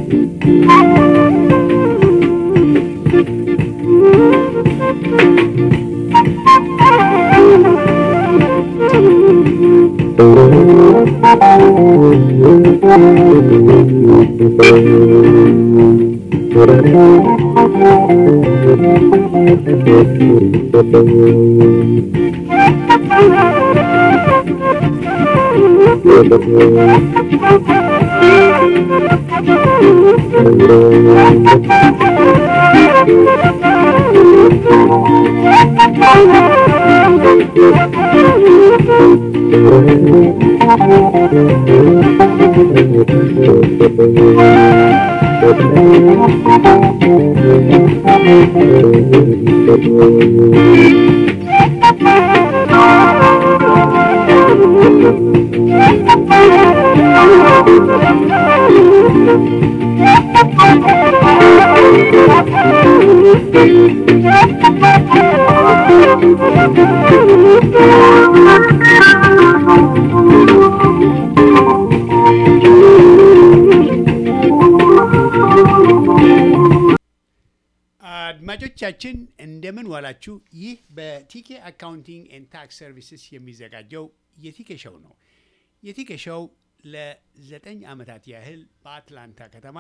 አድማጮቻችን እንደምን ዋላችሁ። ይህ በቲኬ አካውንቲንግ ኤንድ ታክስ ሰርቪስስ የሚዘጋጀው የቲኬ ሸው ነው። የቲኬ ሸው ለዘጠኝ ዓመታት ያህል በአትላንታ ከተማ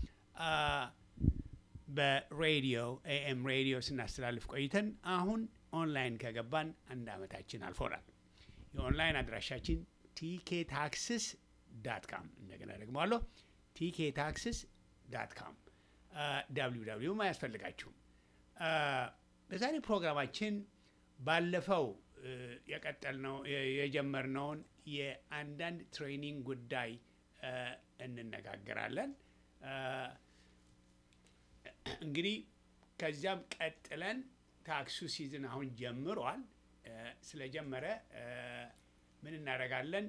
በሬዲዮ ኤኤም ሬዲዮ ስናስተላልፍ ቆይተን አሁን ኦንላይን ከገባን አንድ ዓመታችን አልፎናል። የኦንላይን አድራሻችን ቲኬ ታክስስ ዳት ካም እንደገና ደግመዋለሁ ቲኬ ታክስስ ዳት ካም ዳብሊው ዳብሊውም አያስፈልጋችሁም። በዛሬ ፕሮግራማችን ባለፈው የቀጠልነው የጀመርነውን የአንዳንድ ትሬኒንግ ጉዳይ እንነጋገራለን። እንግዲህ ከዚያም ቀጥለን ታክሱ ሲዝን አሁን ጀምሯል። ስለጀመረ ምን እናደርጋለን?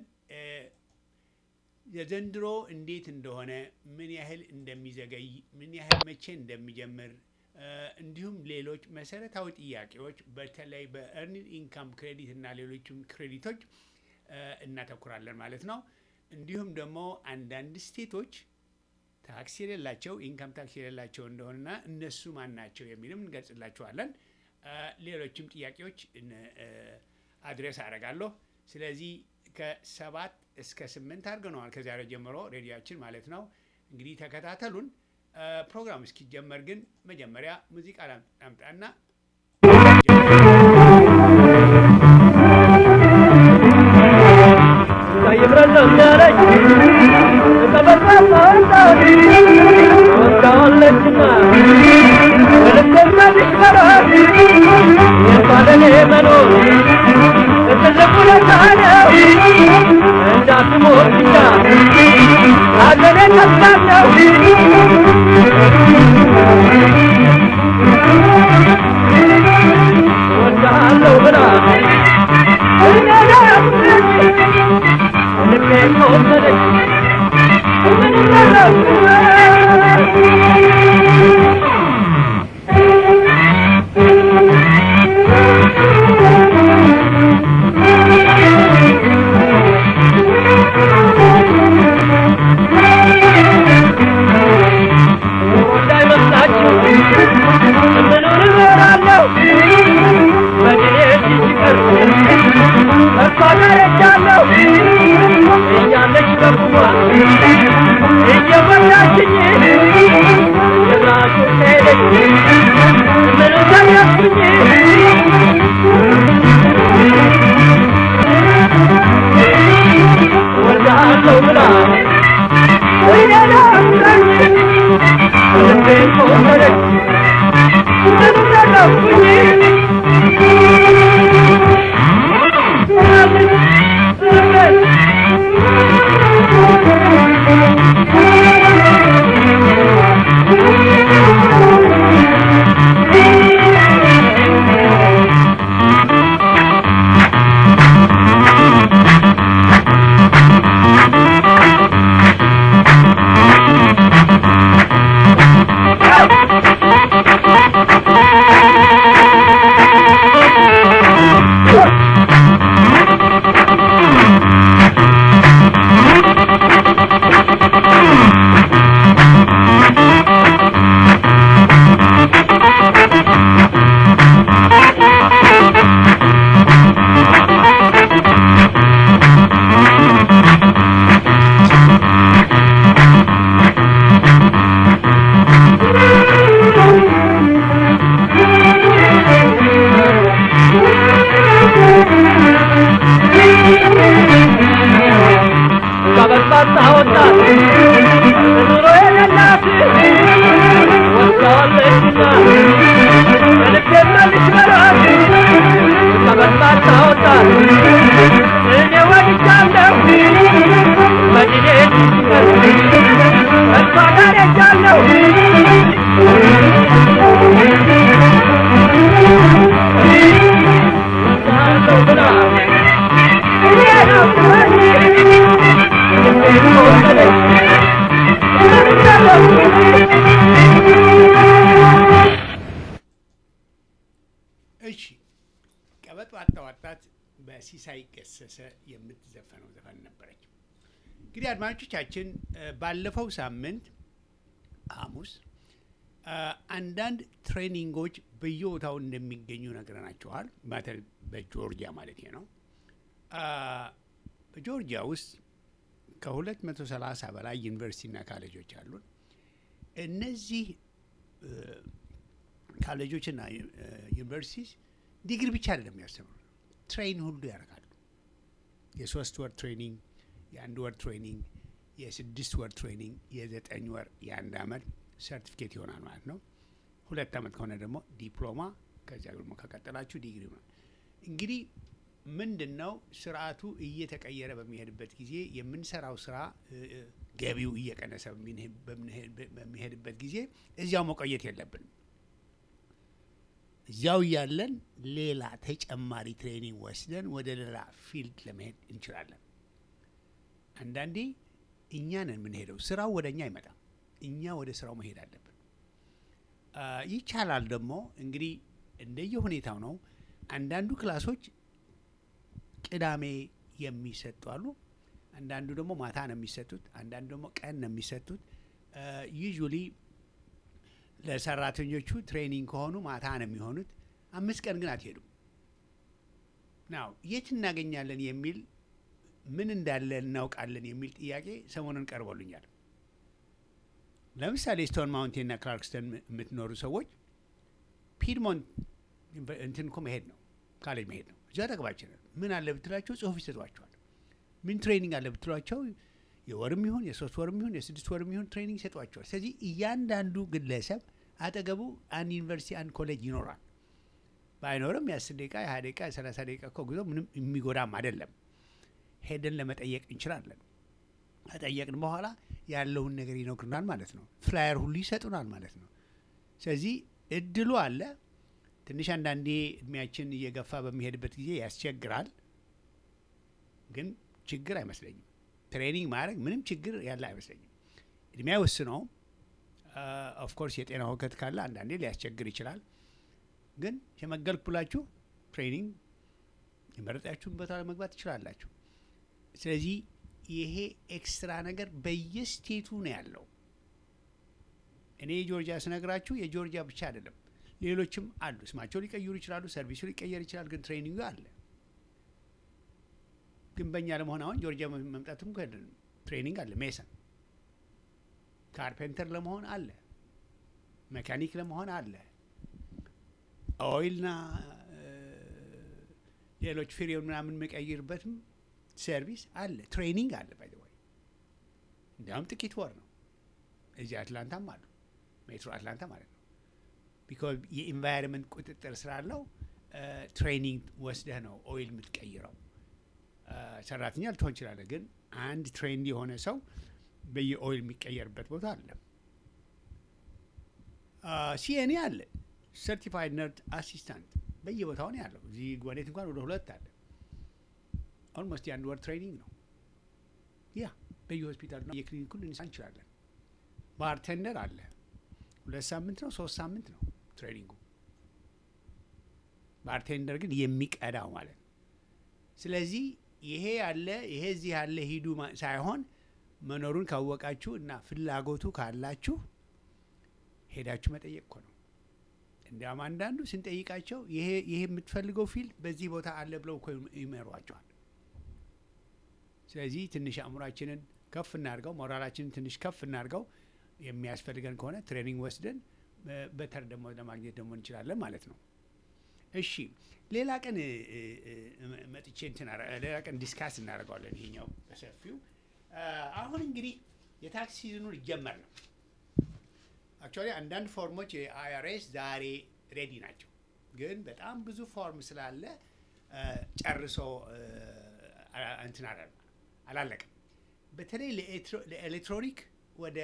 የዘንድሮ እንዴት እንደሆነ ምን ያህል እንደሚዘገይ ምን ያህል መቼ እንደሚጀምር እንዲሁም ሌሎች መሰረታዊ ጥያቄዎች በተለይ በኤርኒንግ ኢንካም ክሬዲት እና ሌሎችም ክሬዲቶች እናተኩራለን ማለት ነው። እንዲሁም ደግሞ አንዳንድ ስቴቶች ታክስ የሌላቸው ኢንካም ታክስ የሌላቸው እንደሆነና እነሱ ማን ናቸው የሚልም እንገልጽላችኋለን። ሌሎችም ጥያቄዎች አድሬስ አደርጋለሁ። ስለዚህ ከሰባት እስከ ስምንት አድርገነዋል ከዛሬ ጀምሮ ሬዲዮችን ማለት ነው። እንግዲህ ተከታተሉን። ፕሮግራም እስኪጀመር ግን መጀመሪያ ሙዚቃ ላምጣና Diamond እኔ ወድጃለሁ መዲኔ እሷ ጋር ሄጃለሁ እሺ ቀበጥ ዋጣ ዋጣት በሲሳይ ገሰሰ የምትዘፈነው ዘፈን ነበረች። እንግዲህ አድማጮቻችን እ፣ ባለፈው ሳምንት ሐሙስ እ፣ አንዳንድ ትሬኒንጎች በየቦታው እንደሚገኙ ነግረናቸዋል። በተለይ በጆርጂያ ማለት ነው። አ፣ በጆርጂያ ውስጥ ከ230 በላይ ዩኒቨርሲቲና ካሌጆች አሉን። እነዚህ እ፣ ካሌጆችና እ፣ ዩኒቨርሲቲስ ዲግሪ ብቻ አይደለም የሚያስተምሩ ትሬን ሁሉ ያደርጋሉ። የሶስት ወር ትሬኒንግ፣ የአንድ ወር ትሬኒንግ፣ የስድስት ወር ትሬኒንግ፣ የዘጠኝ ወር፣ የአንድ አመት ሰርቲፊኬት ይሆናል ማለት ነው። ሁለት አመት ከሆነ ደግሞ ዲፕሎማ፣ ከዚያ ደግሞ ከቀጠላችሁ ዲግሪ ነው። እንግዲህ ምንድን ነው ስርዓቱ እየተቀየረ በሚሄድበት ጊዜ የምንሰራው ስራ እ፣ እ፣ ገቢው እየቀነሰ በሚሄድ- በምንሄድ- በሚሄድበት ጊዜ እዚያው መቆየት የለብንም። እዚያው እያለን ሌላ ተጨማሪ ትሬኒንግ ወስደን ወደ ሌላ ፊልድ ለመሄድ እንችላለን። አንዳንዴ እኛ ነን የምንሄደው፣ ስራው ወደ እኛ አይመጣም። እኛ ወደ ስራው መሄድ አለብን። አ፣ ይቻላል ደግሞ እንግዲህ እንደየ ሁኔታው ነው። አንዳንዱ ክላሶች ቅዳሜ የሚሰጡ አሉ። አንዳንዱ ደግሞ ማታ ነው የሚሰጡት። አንዳንዱ ደግሞ ቀን ነው የሚሰጡት። ዩዥሊ ለሰራተኞቹ ትሬኒንግ ከሆኑ ማታ ነው የሚሆኑት። አምስት ቀን ግን አትሄዱም። ናው የት እናገኛለን የሚል ምን እንዳለ እናውቃለን የሚል ጥያቄ ሰሞኑን ቀርቦልኛል። ለምሳሌ ስቶን ማውንቴንና ክላርክስተን የምትኖሩ ሰዎች ፒድሞንት እንትን እኮ መሄድ ነው ካሌጅ መሄድ ነው። እዚያ ጠቅባችን ምን አለ ብትላቸው ጽሁፍ ይሰጧቸዋል። ምን ትሬኒንግ አለ ብትሏቸው የወርም ይሁን የሶስት ወርም ይሁን የስድስት ወርም ይሁን ትሬኒንግ ይሰጧቸዋል። ስለዚህ እያንዳንዱ ግለሰብ አጠገቡ አንድ ዩኒቨርሲቲ አንድ ኮሌጅ ይኖራል። ባይኖርም የአስር ደቂቃ የሀያ ደቂቃ የሰላሳ ደቂቃ እኮ ጉዞ ምንም የሚጎዳም አይደለም። ሄደን ለመጠየቅ እንችላለን። ከጠየቅን በኋላ ያለውን ነገር ይነግሩናል ማለት ነው። ፍላየር ሁሉ ይሰጡናል ማለት ነው። ስለዚህ እድሉ አለ። ትንሽ አንዳንዴ እድሜያችን እየገፋ በሚሄድበት ጊዜ ያስቸግራል፣ ግን ችግር አይመስለኝም። ትሬኒንግ ማድረግ ምንም ችግር ያለ አይመስለኝም። እድሜ አይወስነውም። ኦፍኮርስ የጤና ሁከት ካለ አንዳንዴ ሊያስቸግር ይችላል። ግን ሸመገልኩ ብላችሁ ትሬኒንግ የመረጣችሁን ቦታ ለመግባት ትችላላችሁ። ስለዚህ ይሄ ኤክስትራ ነገር በየስቴቱ ነው ያለው። እኔ የጆርጂያ ስነግራችሁ የጆርጂያ ብቻ አይደለም፣ ሌሎችም አሉ። ስማቸው ሊቀይሩ ይችላሉ፣ ሰርቪሱ ሊቀየር ይችላል፣ ግን ትሬኒንጉ አለ። ግንበኛ ለመሆን አሁን ጆርጂያ መምጣትም እኮ አይደለም፣ ትሬኒንግ አለ። ሜሰን ካርፔንተር ለመሆን አለ፣ መካኒክ ለመሆን አለ፣ ኦይልና ሌሎች ፍሬውን ምናምን የሚቀይርበትም ሰርቪስ አለ፣ ትሬኒንግ አለ። ባይ ወይ እንዲያውም ጥቂት ወር ነው። እዚህ አትላንታም አሉ፣ ሜትሮ አትላንታ ማለት ነው። ቢኮዝ የኢንቫይሮንመንት ቁጥጥር ስላለው ትሬኒንግ ወስደህ ነው ኦይል የምትቀይረው። ሰራተኛ ልትሆን ይችላለህ፣ ግን አንድ ትሬንድ የሆነ ሰው በየኦይል የሚቀየርበት ቦታ አለ። ሲኤንኤ አለ፣ ሰርቲፋይድ ነርድ አሲስታንት በየቦታው ነው ያለው። እዚህ ጓዴት እንኳን ወደ ሁለት አለ። ኦልሞስት የአንድ ወር ትሬኒንግ ነው። ያ በየሆስፒታሉ ነው የክሊኒኩ ልንሳ እንችላለን። ባርቴንደር አለ። ሁለት ሳምንት ነው ሶስት ሳምንት ነው ትሬኒንጉ። ባርቴንደር ግን የሚቀዳው ማለት ነው። ስለዚህ ይሄ ያለ ይሄ እዚህ ያለ ሂዱ ሳይሆን መኖሩን ካወቃችሁ እና ፍላጎቱ ካላችሁ ሄዳችሁ መጠየቅ እኮ ነው። እንዲያውም አንዳንዱ ስንጠይቃቸው ይሄ ይሄ የምትፈልገው ፊልድ በዚህ ቦታ አለ ብለው እኮ ይመሯቸዋል። ስለዚህ ትንሽ አእምሯችንን ከፍ እናድርገው፣ ሞራላችንን ትንሽ ከፍ እናድርገው። የሚያስፈልገን ከሆነ ትሬኒንግ ወስደን በተር ደግሞ ለማግኘት ደግሞ እንችላለን ማለት ነው። እሺ ሌላ ቀን መጥቼ እንትን ሌላ ቀን ዲስካስ እናደርገዋለን ይሄኛው በሰፊው። አሁን እንግዲህ የታክስ ሲዝኑ ሊጀመር ነው። አክቹዋሊ አንዳንድ ፎርሞች የአይአርኤስ ዛሬ ሬዲ ናቸው፣ ግን በጣም ብዙ ፎርም ስላለ ጨርሶ አ- እንትን አላ- አላለቀም። በተለይ ለኤሌክትሮ- ለኤሌክትሮኒክ ወደ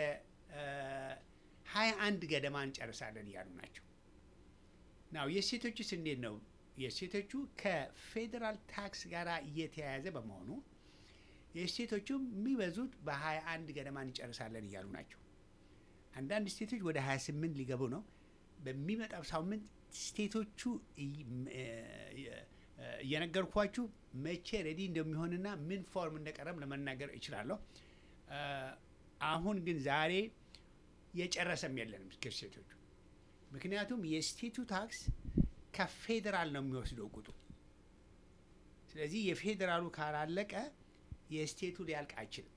ሀያ አንድ ገደማ እንጨርሳለን እያሉ ናቸው። ናው የሴቶችስ እንዴት ነው? የሴቶቹ ከፌዴራል ታክስ ጋር እየተያያዘ በመሆኑ የስቴቶቹ የሚበዙት በ21 ገደማ እንጨርሳለን እያሉ ናቸው። አንዳንድ ስቴቶች ወደ 28 ሊገቡ ነው። በሚመጣው ሳምንት ስቴቶቹ እይ- ም- እ- እየነገርኳችሁ መቼ ሬዲ እንደሚሆንና ምን ፎርም እንደቀረብ ለመናገር እችላለሁ። እ፣ አሁን ግን ዛሬ የጨረሰም የለንም እስከ ስቴቶቹ። ምክንያቱም የስቴቱ ታክስ ከፌዴራል ነው የሚወስደው ቁጡ። ስለዚህ የፌዴራሉ ካላለቀ የስቴቱ ሊያልቅ አይችልም።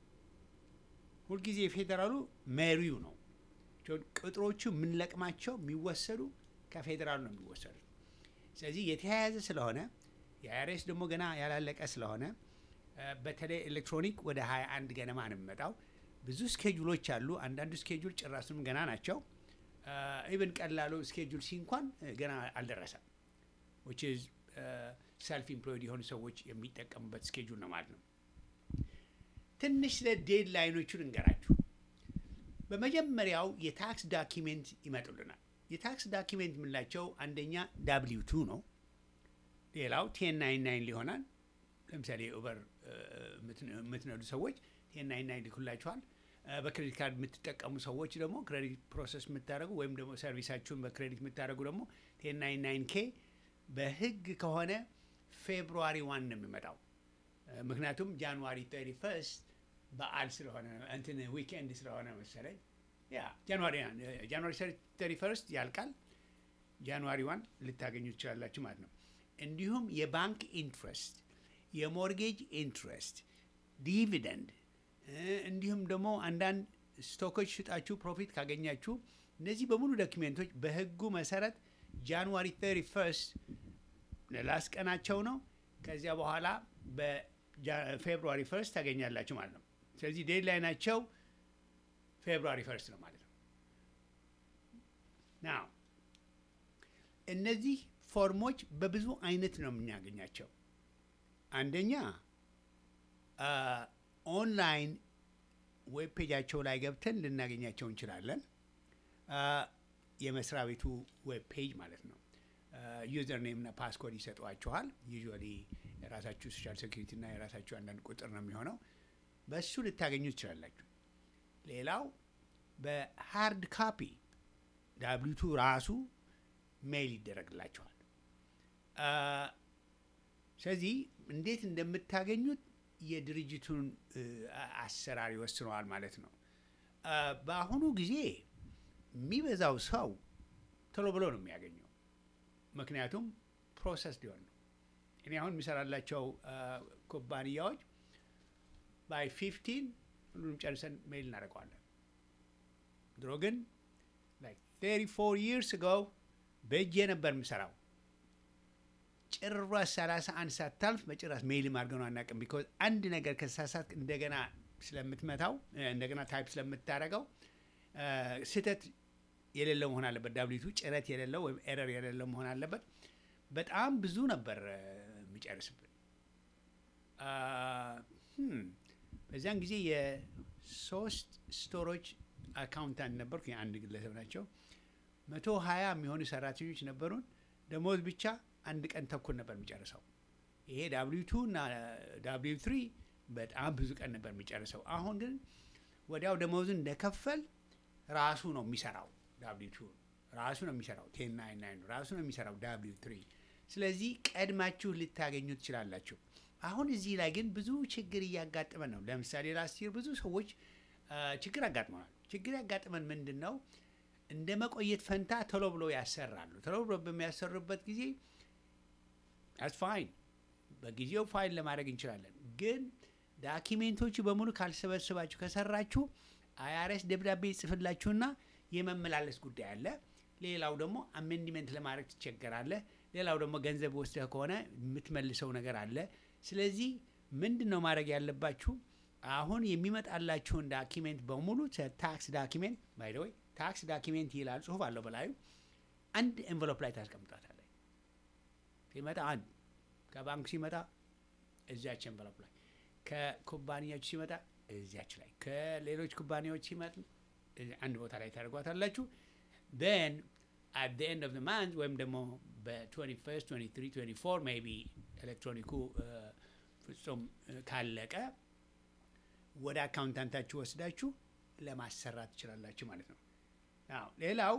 ሁልጊዜ የፌዴራሉ መሪው ነው። ጆ- ቅጥሮቹ የምንለቅማቸው የሚወሰዱ ከፌዴራሉ ነው የሚወሰዱ። ስለዚህ የተያያዘ ስለሆነ የአይአርኤስ ደግሞ ገና ያላለቀ ስለሆነ እ፣ በተለይ ኤሌክትሮኒክ ወደ 21 ገደማ ነው የሚመጣው። ብዙ ስኬጁሎች አሉ። አንዳንዱ ስኬጁል ጭራሱም ገና ናቸው። ኢቨን ቀላሉ ስኬጁል ሲ እንኳን እ፣ ገና አልደረሰም። which is ሰልፍ ኢምፕሎይድ የሆኑ ሰዎች የሚጠቀሙበት ስኬጁል ነው ማለት ነው። ትንሽ ስለ ዴድ ላይኖቹን እንገራችሁ። በመጀመሪያው የታክስ ዳኪሜንት ይመጡልናል። የታክስ ዳኪሜንት የምንላቸው አንደኛ ዳብሊው ቱ ነው። ሌላው ቴን ናይን ናይን ሊሆናል። ለምሳሌ ኡበር የምትነዱ ሰዎች ቴን ናይን ናይን ልኩላችኋል። እ፣ በክሬዲት ካርድ የምትጠቀሙ ሰዎች ደግሞ ክሬዲት ፕሮሰስ የምታደርጉ ወይም ደግሞ ሰርቪሳችሁን በክሬዲት የምታደርጉ ደግሞ ቴን ናይን ናይን ኬ በህግ ከሆነ ፌብሩዋሪ ዋን ነው የሚመጣው። እ፣ ምክንያቱም ጃንዋሪ 31 በዓል ስለሆነ እንትን ዊኬንድ ስለሆነ መሰለኝ ያ ጃንዋሪ ጃንዋሪ 31 ያልቃል። ጃንዋሪ ዋን ልታገኙ ትችላላችሁ ማለት ነው። እንዲሁም የባንክ ኢንትረስት፣ የሞርጌጅ ኢንትረስት፣ ዲቪደንድ እ፣ እንዲሁም ደግሞ አንዳንድ ስቶኮች ሽጣችሁ ፕሮፊት ካገኛችሁ እነዚህ በሙሉ ዶኪሜንቶች በህጉ መሰረት ጃንዋሪ 31 ለላስ ቀናቸው ነው። ከዚያ በኋላ በፌብሩዋሪ ፈርስት ታገኛላችሁ ማለት ነው። ስለዚህ ዴድላይናቸው ፌብሩዋሪ ፈርስት ነው ማለት ነው። ናው እነዚህ ፎርሞች በብዙ አይነት ነው የምናገኛቸው። አንደኛ ኦንላይን ዌብ ፔጃቸው ላይ ገብተን ልናገኛቸው እንችላለን። አ፣ የመስሪያ ቤቱ ዌብ ፔጅ ማለት ነው። ዩዘር ኔም እና ፓስኮድ ይሰጧችኋል። ዩዥዋሊ የራሳችሁ ሶሻል ሴኩሪቲ እና የራሳችሁ አንዳንድ ቁጥር ነው የሚሆነው። በሱ ልታገኙ ትችላላችሁ። ሌላው በሃርድ ካፒ ዳብሊቱ ራሱ ሜይል ይደረግላችኋል። አ፣ ስለዚህ እንዴት እንደምታገኙት የድርጅቱን እ፣ አ- አሰራር ይወስነዋል ማለት ነው። አ፣ በአሁኑ ጊዜ የሚበዛው ሰው ቶሎ ብሎ ነው የሚያገኘው፣ ምክንያቱም ፕሮሰስ ሊሆን ነው። እኔ አሁን የሚሰራላቸው አ፣ ኩባንያዎች ባይ ፊፍቲን ሁሉንም ጨርሰን ሜይል እናደርገዋለን። ድሮ ግን ላይክ 34 ይርስ አጎ በእጄ ነበር የምሰራው። ጭራሽ 31 ሳታልፍ በጭራሽ ሜይልም አድርገነው አናውቅም። ቢኮዝ አንድ ነገር ከተሳሳት እንደገና ስለምትመታው እ፣ እንደገና ታይፕ ስለምታደርገው እ፣ ስህተት የሌለው መሆን አለበት። ዳብሊቱ ጭረት የሌለው ወይም ኤረር የሌለው መሆን አለበት። በጣም ብዙ ነበር እ፣ የሚጨርስብን። አ፣ hm፣ በዚያን ጊዜ የሶስት ስቶሮች አካውንታንት ነበርኩ። የአንድ ግለሰብ ናቸው። መቶ ሀያ የሚሆኑ ሰራተኞች ነበሩን። ደሞዝ ብቻ አንድ ቀን ተኩል ነበር የሚጨርሰው። ይሄ ዳብሊው ቱ እና ዳብሊው ትሪ በጣም ብዙ ቀን ነበር የሚጨርሰው። አሁን ግን ወዲያው ደሞዙን እንደከፈል ራሱ ነው የሚሰራው። ዳብሊው ቱ ራሱ ነው የሚሰራው። ቴን ናይን ናይን ራሱ ነው የሚሰራው ዳብሊው ትሪ። ስለዚህ ቀድማችሁ ልታገኙ ትችላላችሁ። አሁን እዚህ ላይ ግን ብዙ ችግር እያጋጠመን ነው። ለምሳሌ ላስት ይር ብዙ ሰዎች አ፣ ችግር አጋጥመናል። ችግር ያጋጥመን ምንድን ነው? እንደ መቆየት ፈንታ ቶሎ ብሎ ያሰራሉ። ቶሎ ብሎ በሚያሰሩበት ጊዜ አስ ፋይን በጊዜው ፋይል ለማድረግ እንችላለን። ግን ዳኪሜንቶቹ በሙሉ ካልሰበስባችሁ ከሰራችሁ አይአርኤስ ደብዳቤ ይጽፍላችሁና የመመላለስ ጉዳይ አለ። ሌላው ደግሞ አሜንድመንት ለማድረግ ትቸገራለህ። ሌላው ደግሞ ገንዘብ ወስደህ ከሆነ የምትመልሰው ነገር አለ። ስለዚህ ምንድን ነው ማድረግ ያለባችሁ? አሁን የሚመጣላችሁን ዳኪሜንት በሙሉ ታክስ ዳኪሜንት ባይ ወይ ታክስ ዳኪሜንት ይላል ጽሁፍ አለው በላዩ አንድ ኤንቨሎፕ ላይ ታስቀምጣታለህ። ሲመጣ አንድ ከባንክ ሲመጣ እዚያች ኤንቨሎፕ ላይ ከኩባንያችሁ ሲመጣ እዚያች ላይ ከሌሎች ኩባንያዎች ሲመጥ እዚህ አንድ ቦታ ላይ ታደርጓታላችሁ። ን አት the end of the month ወይም ደግሞ በ21 23 24 ሜይ ቢ ኤሌክትሮኒኩ እ፣ ፍጹም እ፣ ካለቀ ወደ አካውንታንታችሁ ወስዳችሁ ለማሰራት ትችላላችሁ ማለት ነው። አዎ ሌላው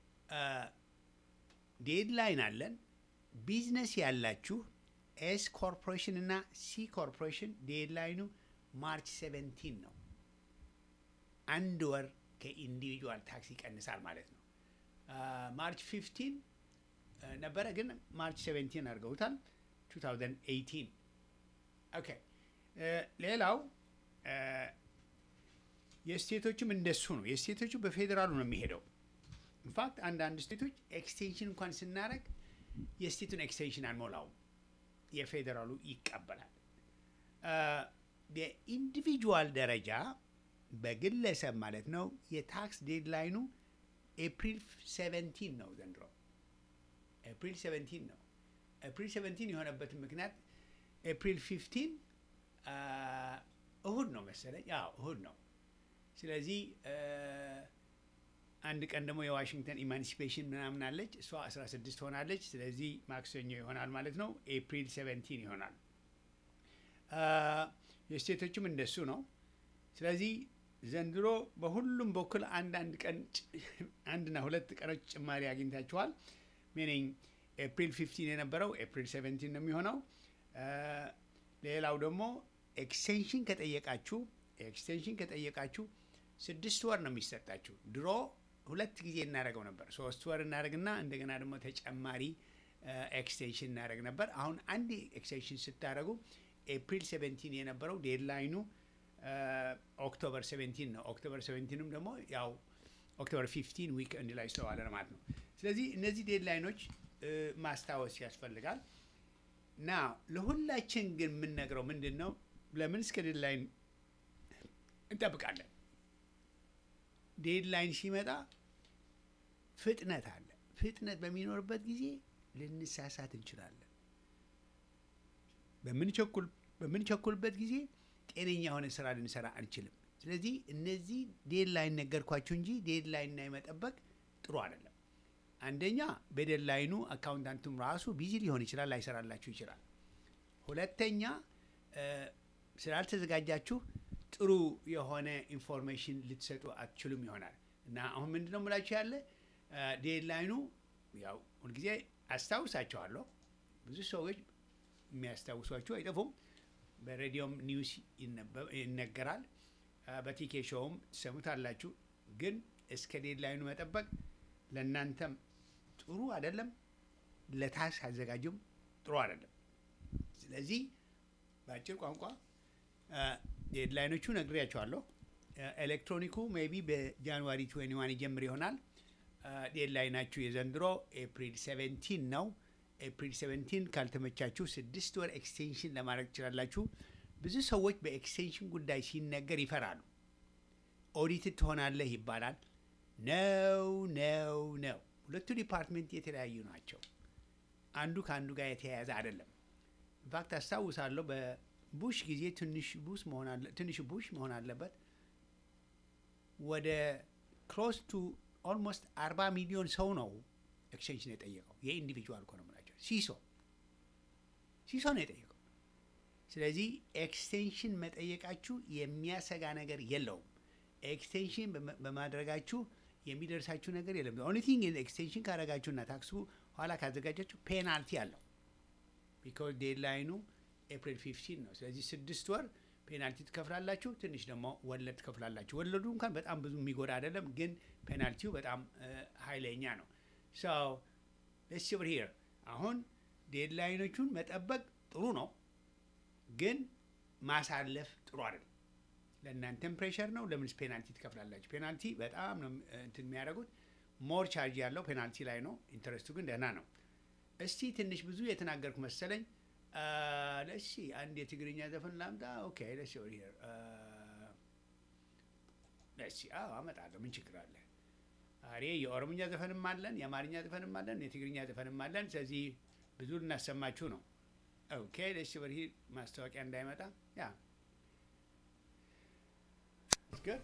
ዴድላይን አለን። ቢዝነስ ያላችሁ ኤስ ኮርፖሬሽን እና ሲ ኮርፖሬሽን ዴድላይኑ ማርች 17 ነው። አንድ ወር ከኢንዲቪጁዋል ታክስ ይቀንሳል ማለት ነው። ማርች 15 ነበረ፣ ግን ማርች 17 አድርገውታል 2018 ኦኬ። ሌላው እ፣ የስቴቶችም እንደሱ ነው። የስቴቶቹ በፌዴራሉ ነው የሚሄደው። ኢንፋክት አንዳንድ ስቴቶች ኤክስቴንሽን እንኳን ስናደርግ የስቴቱን ኤክስቴንሽን አንሞላውም፣ የፌዴራሉ ይቀበላል። እ፣ በኢንዲቪጁዋል ደረጃ በግለሰብ ማለት ነው የታክስ ዴድላይኑ ኤፕሪል 17 ነው ዘንድሮ ኤፕሪል 17 ነው። ኤፕሪል 17 የሆነበትን ምክንያት ኤፕሪል 15 አ፣ እሁድ ነው መሰለኝ። አዎ እሁድ ነው። ስለዚህ እ፣ አንድ ቀን ደግሞ የዋሽንግተን ኢማንሲፔሽን ምናምን አለች፣ እሷ 16 ትሆናለች። ስለዚህ ማክሰኞ ይሆናል ማለት ነው። ኤፕሪል 17 ይሆናል። አ፣ የስቴቶችም እንደሱ ነው። ስለዚህ ዘንድሮ በሁሉም በኩል አንድ አንድ ቀን ጭ- አንድና ሁለት ቀኖች ጭማሪ አግኝታችኋል። ሚኒንግ ኤፕሪል 15 የነበረው ኤፕሪል 17 ነው የሚሆነው። አ፣ ሌላው ደግሞ ኤክስቴንሽን ከጠየቃችሁ ኤክስቴንሽን ከጠየቃችሁ ስድስት ወር ነው የሚሰጣችሁ። ድሮ ሁለት ጊዜ እናደርገው ነበር። ሶስት ወር እናደርግና እንደገና ደግሞ ተጨማሪ ኤክስቴንሽን እናደርግ ነበር። አሁን አንድ ኤክስቴንሽን ስታደርጉ ኤፕሪል 17 የነበረው ዴድላይኑ ኦክቶበር 17 ነው። ኦክቶበር 17ንም ደግሞ ያው ኦክቶበር 15 ዊክ እንድ ላይ ስለዋለ ነው ማለት ነው። ስለዚህ እነዚህ ዴድላይኖች እ፣ ማስታወስ ያስፈልጋል። ና ለሁላችን ግን የምንነግረው ምንድን ነው? ለምን እስከ ዴድላይን እንጠብቃለን? ዴድላይን ሲመጣ ፍጥነት አለ። ፍጥነት በሚኖርበት ጊዜ ልንሳሳት እንችላለን። በምንቸኩል በምንቸኩልበት ጊዜ ጤነኛ የሆነ ስራ ልንሰራ አንችልም። ስለዚህ እነዚህ ዴድላይን ነገርኳችሁ እንጂ ዴድላይን እና የመጠበቅ ጥሩ አይደለም። አንደኛ በዴድላይኑ አካውንታንቱም ራሱ ቢዚ ሊሆን ይችላል፣ ላይሰራላችሁ ይችላል። ሁለተኛ እ፣ ስላልተዘጋጃችሁ ጥሩ የሆነ ኢንፎርሜሽን ልትሰጡ አትችሉም ይሆናል እና አሁን ምንድን ነው የምላችሁ ያለ እ፣ ዴድላይኑ ያው ሁልጊዜ አስታውሳቸዋለሁ። ብዙ ሰዎች የሚያስታውሷችሁ አይጠፉም። በሬዲዮም ኒውስ ይነበብ- ይነገራል። አ፣ በቲኬ ሾውም ትሰሙታላችሁ። ግን እስከ ዴድላይኑ መጠበቅ ለእናንተም ጥሩ አይደለም፣ ለታክስ አዘጋጁም ጥሩ አይደለም። ስለዚህ በአጭር ቋንቋ አ፣ ዴድላይኖቹ ነግሬያቸዋለሁ። አ፣ ኤሌክትሮኒኩ ሜይ ቢ በጃንዋሪ 21 ይጀምር ይሆናል። አ፣ ዴድላይናችሁ የዘንድሮ ኤፕሪል 17 ነው። ኤፕሪል 17 ካልተመቻችሁ ስድስት ወር ኤክስቴንሽን ለማድረግ ትችላላችሁ። ብዙ ሰዎች በኤክስቴንሽን ጉዳይ ሲነገር ይፈራሉ። ኦዲትድ ትሆናለህ ይባላል። ነው ነው ነው። ሁለቱ ዲፓርትሜንት የተለያዩ ናቸው። አንዱ ከአንዱ ጋር የተያያዘ አይደለም። ኢንፋክት አስታውሳለሁ በቡሽ ጊዜ ትንሽ ቡሽ መሆን አለ ትንሽ ቡሽ መሆን አለበት ወደ ክሎስ ቱ ኦልሞስት አርባ ሚሊዮን ሰው ነው ኤክስቴንሽን የጠየቀው። የኢንዲቪጁዋል እኮ ነው የምላቸው። ሲሶ ሲሶ ነው የጠየቀው። ስለዚህ ኤክስቴንሽን መጠየቃችሁ የሚያሰጋ ነገር የለውም። ኤክስቴንሽን በመ- በማድረጋችሁ የሚደርሳችሁ ነገር የለም። ኦንሊ ቲንግ ኤክስቴንሽን ካደረጋችሁና ታክሱ ኋላ ካዘጋጃችሁ ፔናልቲ አለው። ቢካዝ ዴድላይኑ ኤፕሪል 15 ነው። ስለዚህ ስድስት ወር ፔናልቲ ትከፍላላችሁ፣ ትንሽ ደግሞ ወለድ ትከፍላላችሁ። ወለዱ እንኳን በጣም ብዙ የሚጎዳ አይደለም፣ ግን ፔናልቲው በጣም እ፣ ኃይለኛ ነው። ሶ ሌትስ ሲ ኦቨር ሂር አሁን ዴድላይኖቹን መጠበቅ ጥሩ ነው፣ ግን ማሳለፍ ጥሩ አይደለም። ለእናንተም ፕሬሸር ነው። ለምንስ ፔናልቲ ትከፍላላችሁ? ፔናልቲ በጣም ነው እ፣ እንትን የሚያደርጉት ሞር ቻርጅ ያለው ፔናልቲ ላይ ነው። ኢንተረስቱ ግን ደህና ነው። እስቲ ትንሽ ብዙ የተናገርኩ መሰለኝ። ለሲ አንድ የትግርኛ ዘፈን ላምጣ። ኦኬ ለሲ ኦቨር ሂር ለሲ አዎ አመጣለሁ። ምን ችግር አለ? አሬ የኦሮምኛ ዘፈንም አለን፣ የአማርኛ ዘፈንም አለን፣ የትግርኛ ዘፈንም አለን። ስለዚህ ብዙ ልናሰማችሁ ነው። ኦኬ ደስ ወር ማስታወቂያ እንዳይመጣ ያ good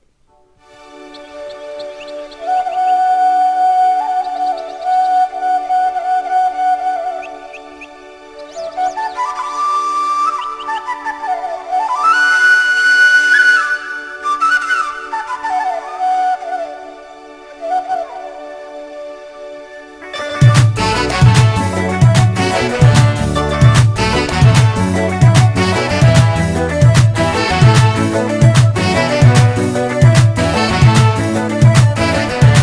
Thank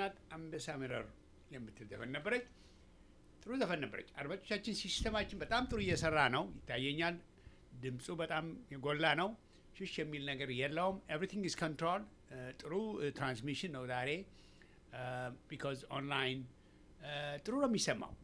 ናት። አንበሳ ምረር የምትል ዘፈን ነበረች። ጥሩ ዘፈን ነበረች። አድማጮቻችን፣ ሲስተማችን በጣም ጥሩ እየሰራ ነው ይታየኛል። ድምፁ በጣም የጎላ ነው። ሽሽ የሚል ነገር የለውም። ኤቭሪቲንግ ኢዝ ኮንትሮል። ጥሩ ትራንስሚሽን ነው ዛሬ ቢካዝ ኦንላይን ጥሩ ነው የሚሰማው።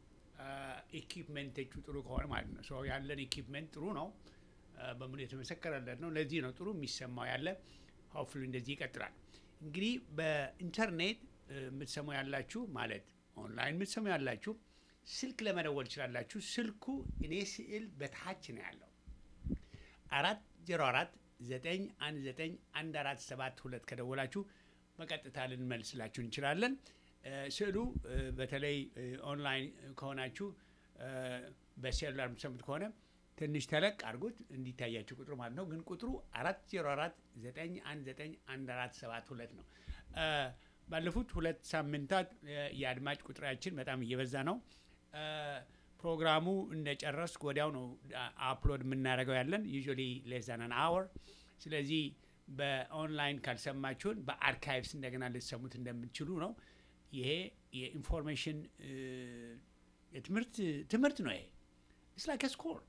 ኢኪፕመንቶቹ ጥሩ ከሆነ ማለት ነው። ሶ ያለን ኢኪፕመንት ጥሩ ነው፣ በሙሉ የተመሰከረለት ነው። ለዚህ ነው ጥሩ የሚሰማው ያለ። ሆፕፉሊ እንደዚህ ይቀጥላል። እንግዲህ በኢንተርኔት የምትሰሙ ያላችሁ ማለት ኦንላይን የምትሰሙ ያላችሁ ስልክ ለመደወል ትችላላችሁ። ስልኩ እኔ ስዕል በታች ነው ያለው አራት ዜሮ አራት ዘጠኝ አንድ ዘጠኝ አንድ አራት ሰባት ሁለት ከደወላችሁ በቀጥታ ልንመልስላችሁ እንችላለን። ስዕሉ በተለይ ኦንላይን ከሆናችሁ በሴሉላር የምትሰሙት ከሆነ ትንሽ ተለቅ አድርጉት እንዲታያችሁ ቁጥሩ ማለት ነው። ግን ቁጥሩ አራት ዜሮ አራት ዘጠኝ አንድ ዘጠኝ አንድ አራት ሰባት ሁለት ነው። ባለፉት ሁለት ሳምንታት የአድማጭ ቁጥራችን በጣም እየበዛ ነው። ፕሮግራሙ እንደጨረስኩ ወዲያው ነው አፕሎድ የምናደርገው ያለን ዩዥዋሊ ሌስ ዛን አን አወር። ስለዚህ በኦንላይን ካልሰማችሁን በአርካይቭስ እንደገና ልትሰሙት እንደምትችሉ ነው። ይሄ የኢንፎርሜሽን የትምህርት ትምህርት ነው። ይሄ ኢትስ ላይክ ስኮር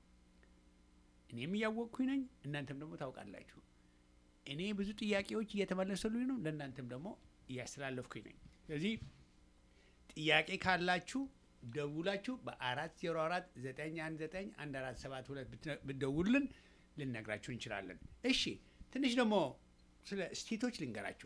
እኔም እያወቅኩኝ ነኝ፣ እናንተም ደግሞ ታውቃላችሁ። እኔ ብዙ ጥያቄዎች እየተመለሰሉኝ ነው፣ ለእናንተም ደግሞ እያስተላለፍኩኝ ነኝ። ስለዚህ ጥያቄ ካላችሁ ደውላችሁ በአራት ዜሮ አራት ዘጠኝ አንድ ዘጠኝ አንድ አራት ሰባት ሁለት ብትደውሉልን ልነግራችሁ እንችላለን። እሺ ትንሽ ደግሞ ስለ ስቴቶች ልንገራችሁ።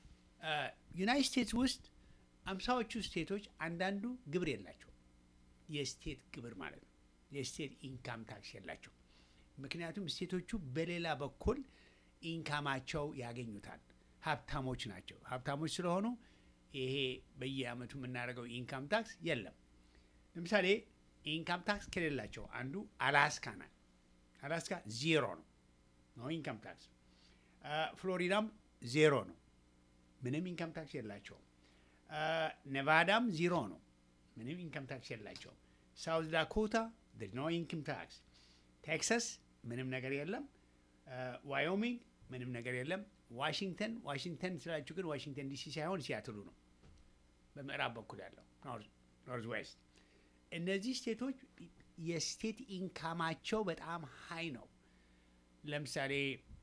ዩናይት ስቴትስ ውስጥ አምሳዎቹ ስቴቶች አንዳንዱ ግብር የላቸው የስቴት ግብር ማለት ነው። የስቴት ኢንካም ታክስ የላቸው። ምክንያቱም ስቴቶቹ በሌላ በኩል ኢንካማቸው ያገኙታል። ሀብታሞች ናቸው። ሀብታሞች ስለሆኑ ይሄ በየአመቱ የምናደርገው ኢንካም ታክስ የለም። ለምሳሌ ኢንካም ታክስ ከሌላቸው አንዱ አላስካ ናት። አላስካ ዜሮ ነው ነው ኢንካም ታክስ። ፍሎሪዳም ዜሮ ነው፣ ምንም ኢንካም ታክስ የላቸውም። ኔቫዳም ዜሮ ነው፣ ምንም ኢንካም ታክስ የላቸውም። ሳውዝ ዳኮታ ኖ ኢንካም ታክስ። ቴክሳስ ምንም ነገር የለም። ዋዮሚንግ ምንም ነገር የለም። ዋሽንግተን ዋሽንግተን ስላችሁ ግን ዋሽንግተን ዲሲ ሳይሆን ሲያትሉ ነው፣ በምዕራብ በኩል ያለው ኖርዝ ዌስት። እነዚህ ስቴቶች የስቴት ኢንካማቸው በጣም ሀይ ነው። ለምሳሌ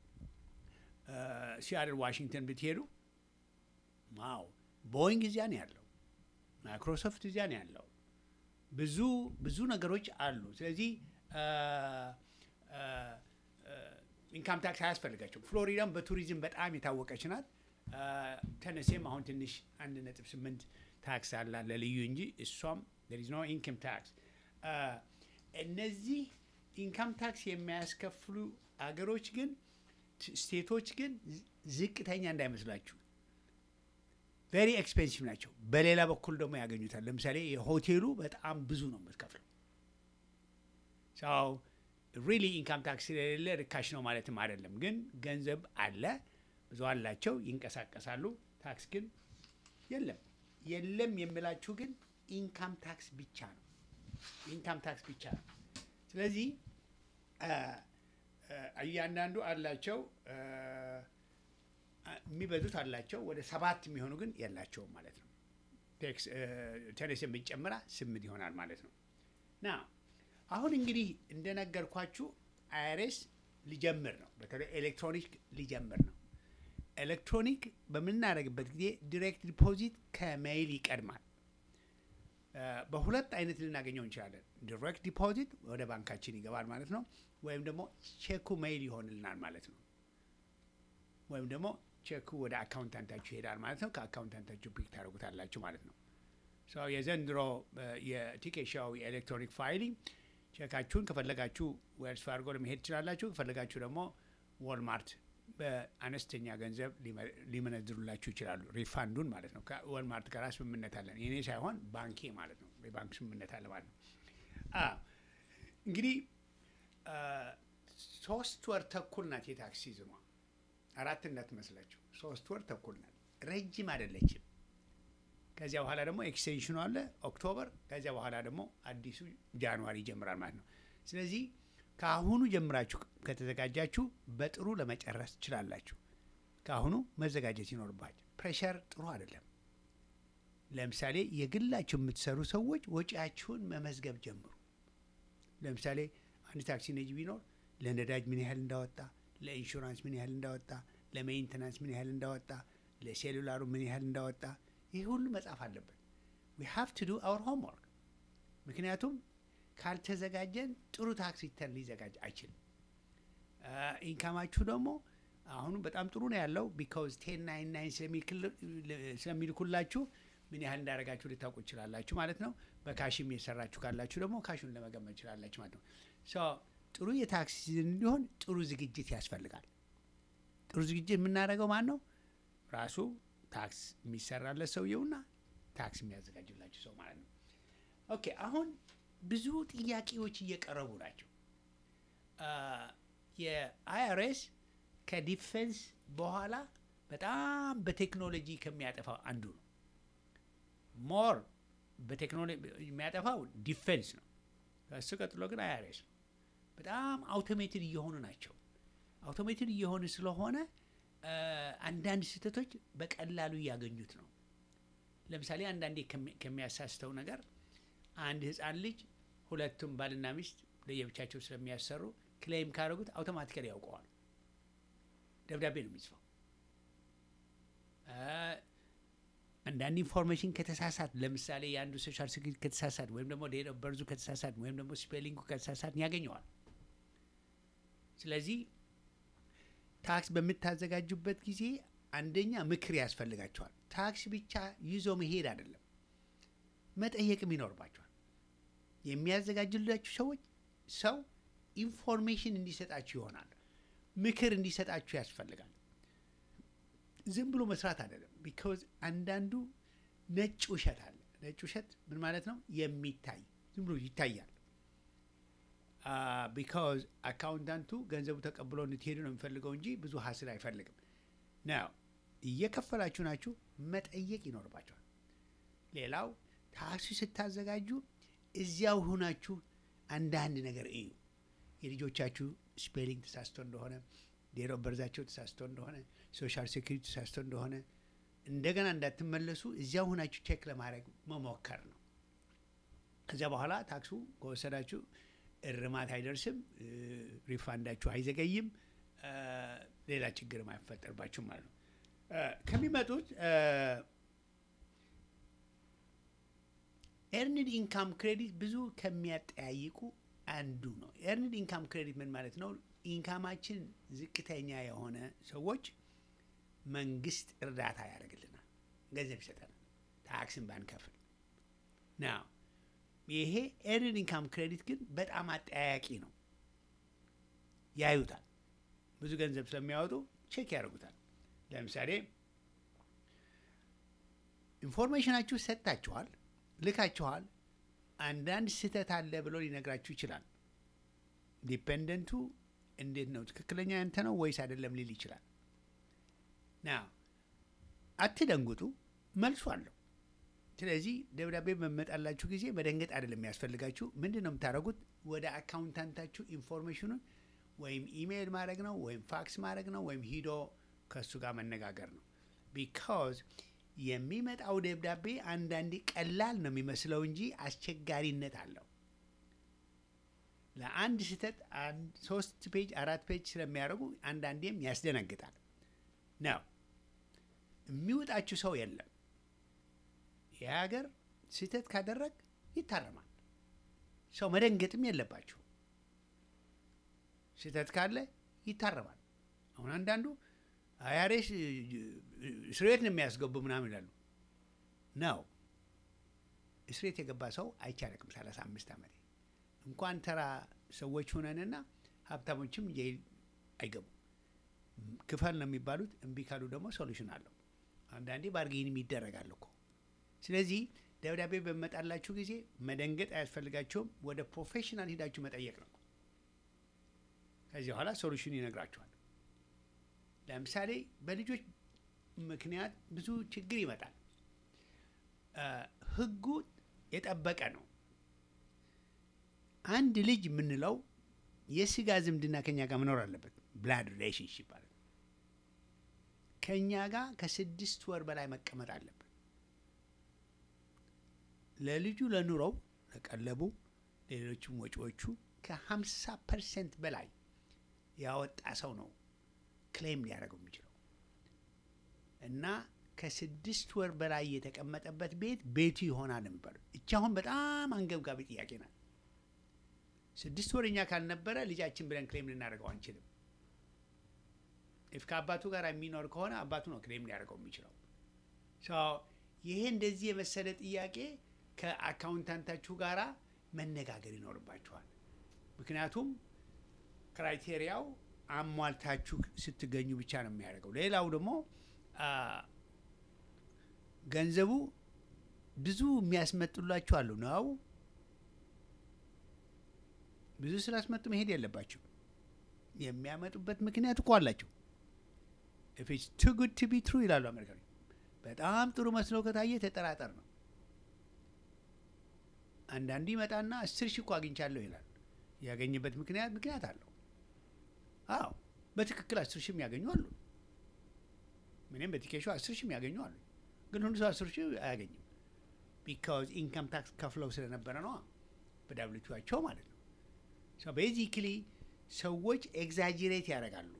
ሲያትል ዋሽንግተን ብትሄዱ ዋው ቦይንግ እዚያ ነው ያለው፣ ማይክሮሶፍት እዚያ ነው ያለው። ብዙ ብዙ ነገሮች አሉ። ስለዚህ ኢንካም ታክስ አያስፈልጋቸውም። ፍሎሪዳም በቱሪዝም በጣም የታወቀች ናት። ተነሴም አሁን ትንሽ አንድ ነጥብ ስምንት ታክስ አላ ለልዩ እንጂ እሷም there is no income tax እነዚህ ኢንካም ታክስ የሚያስከፍሉ አገሮች ግን ስቴቶች ግን ዝቅተኛ እንዳይመስላችሁ ቬሪ ኤክስፔንሲቭ ናቸው። በሌላ በኩል ደግሞ ያገኙታል። ለምሳሌ የሆቴሉ በጣም ብዙ ነው የምትከፍለው ሰው ሪሊ ኢንካም ታክስ ስለሌለ ርካሽ ነው ማለትም አይደለም። ግን ገንዘብ አለ፣ ብዙ አላቸው፣ ይንቀሳቀሳሉ። ታክስ ግን የለም። የለም የምላችሁ ግን ኢንካም ታክስ ብቻ ነው። ኢንካም ታክስ ብቻ ነው። ስለዚህ እያንዳንዱ አላቸው፣ የሚበዙት አላቸው። ወደ ሰባት የሚሆኑ ግን የላቸውም ማለት ነው። ቴኔሲን ብንጨምራ ስምንት ይሆናል ማለት ነው ና አሁን እንግዲህ እንደነገርኳችሁ አይአርኤስ ሊጀምር ነው። በተለይ ኤሌክትሮኒክ ሊጀምር ነው። ኤሌክትሮኒክ በምናደርግበት ጊዜ ዲሬክት ዲፖዚት ከሜይል ይቀድማል። በሁለት አይነት ልናገኘው እንችላለን። ዲሬክት ዲፖዚት ወደ ባንካችን ይገባል ማለት ነው። ወይም ደግሞ ቼኩ ሜይል ይሆንልናል ማለት ነው። ወይም ደግሞ ቼኩ ወደ አካውንታንታችሁ ይሄዳል ማለት ነው። ከአካውንታንታችሁ ፒክ ታደርጉታላችሁ ማለት ነው። የዘንድሮ የቲኬሻው የኤሌክትሮኒክ ፋይሊንግ ቼካችሁን ከፈለጋችሁ ዌልስ ፋርጎ ለመሄድ ትችላላችሁ። ከፈለጋችሁ ደግሞ ወልማርት በአነስተኛ ገንዘብ ሊመነዝሩላችሁ ይችላሉ። ሪፋንዱን ማለት ነው። ከወልማርት ጋር ስምምነት አለን። የኔ ሳይሆን ባንኬ ማለት ነው። የባንክ ስምምነት አለ ማለት ነው። እንግዲህ ሶስት ወር ተኩል ናት የታክስ ሲዝኗ። አራት እንዳትመስላችሁ፣ ሶስት ወር ተኩል ናት። ረጅም አይደለችም። ከዚያ በኋላ ደግሞ ኤክስቴንሽኑ አለ ኦክቶበር። ከዚያ በኋላ ደግሞ አዲሱ ጃንዋሪ ይጀምራል ማለት ነው። ስለዚህ ከአሁኑ ጀምራችሁ ከተዘጋጃችሁ በጥሩ ለመጨረስ ትችላላችሁ። ከአሁኑ መዘጋጀት ይኖርባችሁ። ፕሬሸር ጥሩ አይደለም። ለምሳሌ የግላችሁ የምትሰሩ ሰዎች ወጪያችሁን መመዝገብ ጀምሩ። ለምሳሌ አንድ ታክሲ ነጂ ቢኖር ለነዳጅ ምን ያህል እንዳወጣ፣ ለኢንሹራንስ ምን ያህል እንዳወጣ፣ ለሜንቴናንስ ምን ያህል እንዳወጣ፣ ለሴሉላሩ ምን ያህል እንዳወጣ፣ ይህ ሁሉ መጻፍ አለበት። ዊ ሃቭ ቱ ዱ አወር ሆምወርክ። ምክንያቱም ካልተዘጋጀን ጥሩ ታክስ ሪተርን ሊዘጋጅ አይችልም። ኢንካማችሁ ደግሞ አሁኑ በጣም ጥሩ ነው ያለው ቢካውዝ ቴን ናይን ናይን ስለሚልኩላችሁ ምን ያህል እንዳደረጋችሁ ልታውቁ ይችላላችሁ ማለት ነው። በካሽም የሰራችሁ ካላችሁ ደግሞ ካሹን ለመገመት ይችላላችሁ ማለት ነው። ሶ ጥሩ የታክስ ሲዝን እንዲሆን ጥሩ ዝግጅት ያስፈልጋል። ጥሩ ዝግጅት የምናደርገው ማን ነው? ራሱ ታክስ የሚሰራለት ሰውየውና ታክስ የሚያዘጋጅላችሁ ሰው ማለት ነው። ኦኬ አሁን ብዙ ጥያቄዎች እየቀረቡ ናቸው። የአይአርኤስ ከዲፌንስ በኋላ በጣም በቴክኖሎጂ ከሚያጠፋው አንዱ ነው። ሞር በቴክኖሎጂ የሚያጠፋው ዲፌንስ ነው። ከእሱ ቀጥሎ ግን አይአርኤስ ነው። በጣም አውቶሜትድ እየሆኑ ናቸው። አውቶሜትድ እየሆኑ ስለሆነ አንዳንድ ስህተቶች በቀላሉ እያገኙት ነው። ለምሳሌ አንዳንዴ ከሚያሳስተው ነገር አንድ ሕፃን ልጅ ሁለቱም ባልና ሚስት ለየብቻቸው ስለሚያሰሩ ክሌም ካደረጉት አውቶማቲካሊ ያውቀዋል። ደብዳቤ ነው የሚጽፈው። አንዳንድ ኢንፎርሜሽን ከተሳሳት ለምሳሌ የአንዱ ሶሻል ሴኩሪቲ ከተሳሳት ወይም ደግሞ ዴት ኦፍ በርዙ ከተሳሳት ወይም ደግሞ ስፔሊንጉ ከተሳሳት ያገኘዋል። ስለዚህ ታክስ በምታዘጋጁበት ጊዜ አንደኛ ምክር ያስፈልጋቸዋል። ታክስ ብቻ ይዞ መሄድ አይደለም፣ መጠየቅም ይኖርባቸዋል። የሚያዘጋጅላችሁ ሰዎች ሰው ኢንፎርሜሽን እንዲሰጣችሁ ይሆናል፣ ምክር እንዲሰጣችሁ ያስፈልጋል። ዝም ብሎ መስራት አይደለም። ቢካዝ አንዳንዱ ነጭ ውሸት አለ። ነጭ ውሸት ምን ማለት ነው? የሚታይ ዝም ብሎ ይታያል። ቢካዝ አካውንታንቱ ገንዘቡ ተቀብሎ እንድትሄዱ ነው የሚፈልገው እንጂ ብዙ ሀስል አይፈልግም። ነው እየከፈላችሁ ናችሁ፣ መጠየቅ ይኖርባቸዋል። ሌላው ታክሲ ስታዘጋጁ እዚያው ሁናችሁ አንዳንድ ነገር እዩ። የልጆቻችሁ ስፔሊንግ ተሳስቶ እንደሆነ፣ ዴት ኦፍ በርዛቸው ተሳስቶ እንደሆነ፣ ሶሻል ሴኩሪቲ ተሳስቶ እንደሆነ እንደገና እንዳትመለሱ እዚያው ሁናችሁ ቼክ ለማድረግ መሞከር ነው። ከዚያ በኋላ ታክሱ ከወሰዳችሁ እርማት አይደርስም፣ ሪፋንዳችሁ አይዘገይም፣ ሌላ ችግርም አይፈጠርባችሁም ማለት ነው። ከሚመጡት ኤርንድ ኢንካም ክሬዲት ብዙ ከሚያጠያይቁ አንዱ ነው። ኤርንድ ኢንካም ክሬዲት ምን ማለት ነው? ኢንካማችን ዝቅተኛ የሆነ ሰዎች መንግስት እርዳታ ያደርግልናል፣ ገንዘብ ይሰጠናል፣ ታክስን ባንከፍል ናው ይሄ ኤርንድ ኢንካም ክሬዲት ግን በጣም አጠያያቂ ነው። ያዩታል። ብዙ ገንዘብ ስለሚያወጡ ቼክ ያደርጉታል። ለምሳሌ ኢንፎርሜሽናችሁ ሰጥታችኋል፣ ልካችኋል። አንዳንድ ስህተት አለ ብሎ ሊነግራችሁ ይችላል። ዲፔንደንቱ እንዴት ነው ትክክለኛ ያንተ ነው ወይስ አይደለም ሊል ይችላል። ና አትደንጉጡ፣ መልሱ አለው። ስለዚህ ደብዳቤ በመጣላችሁ ጊዜ መደንገጥ አይደለም የሚያስፈልጋችሁ። ምንድን ነው የምታደርጉት? ወደ አካውንታንታችሁ ኢንፎርሜሽኑን ወይም ኢሜይል ማድረግ ነው ወይም ፋክስ ማድረግ ነው ወይም ሂዶ ከእሱ ጋር መነጋገር ነው። ቢካዝ የሚመጣው ደብዳቤ አንዳንዴ ቀላል ነው የሚመስለው እንጂ አስቸጋሪነት አለው። ለአንድ ስህተት ሶስት ፔጅ አራት ፔጅ ስለሚያደርጉ አንዳንዴም ያስደነግጣል ነው። የሚወጣችሁ ሰው የለም። ይህ ሀገር ስህተት ካደረግ ይታረማል። ሰው መደንገጥም የለባችሁ። ስህተት ካለ ይታረማል። አሁን አንዳንዱ አያሬስ እስሬት ነው የሚያስገቡ ምናምን ይላሉ። ነው እስሬት የገባ ሰው አይቻለቅም። ሰላሳ አምስት ዓመቴ እንኳን ተራ ሰዎች ሆነንና ሀብታሞችም ጀይል አይገቡም። ክፈል ነው የሚባሉት። እምቢ ካሉ ደግሞ ሶሉሽን አለው። አንዳንዴ ባርጌንም ይደረጋል እኮ ስለዚህ ደብዳቤ በመጣላችሁ ጊዜ መደንገጥ አያስፈልጋቸውም። ወደ ፕሮፌሽናል ሂዳችሁ መጠየቅ ነው። ከዚህ በኋላ ሶሉሽን ይነግራችኋል። ለምሳሌ በልጆች ምክንያት ብዙ ችግር ይመጣል። ሕጉ የጠበቀ ነው። አንድ ልጅ የምንለው የስጋ ዝምድና ከኛ ጋር መኖር አለበት። ብላድ ሪሌሽንሽፕ ማለት ከእኛ ጋር ከስድስት ወር በላይ መቀመጥ አለበት። ለልጁ ለኑሮው ለቀለቡ ሌሎችም ወጪዎቹ ከ50 ፐርሰንት በላይ ያወጣ ሰው ነው ክሌም ሊያደርገው የሚችለው እና ከስድስት ወር በላይ የተቀመጠበት ቤት ቤቱ ይሆናል ነበር። እቺ አሁን በጣም አንገብጋቢ ጥያቄ ናት። ስድስት ወር እኛ ካልነበረ ልጃችን ብለን ክሌም ልናደርገው አንችልም። ኢፍ ከአባቱ ጋር የሚኖር ከሆነ አባቱ ነው ክሌም ሊያደርገው የሚችለው። ይሄ እንደዚህ የመሰለ ጥያቄ ከአካውንታንታችሁ ጋር መነጋገር ይኖርባችኋል። ምክንያቱም ክራይቴሪያው አሟልታችሁ ስትገኙ ብቻ ነው የሚያደርገው። ሌላው ደግሞ ገንዘቡ ብዙ የሚያስመጡላችሁ አሉ ነው። ብዙ ስላስመጡ መሄድ የለባቸው። የሚያመጡበት ምክንያት እኮ አላቸው። ኢትስ ቱ ጉድ ቱ ቢ ትሩ ይላሉ አሜሪካኖች። በጣም ጥሩ መስሎ ከታየ ተጠራጠር ነው። አንዳንዱ ይመጣና አስር ሺህ እኮ አግኝቻለሁ ይላል። ያገኘበት ምክንያት ምክንያት አለው። አዎ በትክክል አስር ሺህ የሚያገኙ አሉ። ምንም በቲኬሹ አስር ሺህ የሚያገኙ አሉ። ግን ሁሉ ሰው አስር ሺህ አያገኝም። ቢካዝ ኢንካም ታክስ ከፍለው ስለነበረ ነው በዳብሊቱቸው ማለት ነው። ቤዚክሊ ሰዎች ኤግዛጅሬት ያደርጋሉ።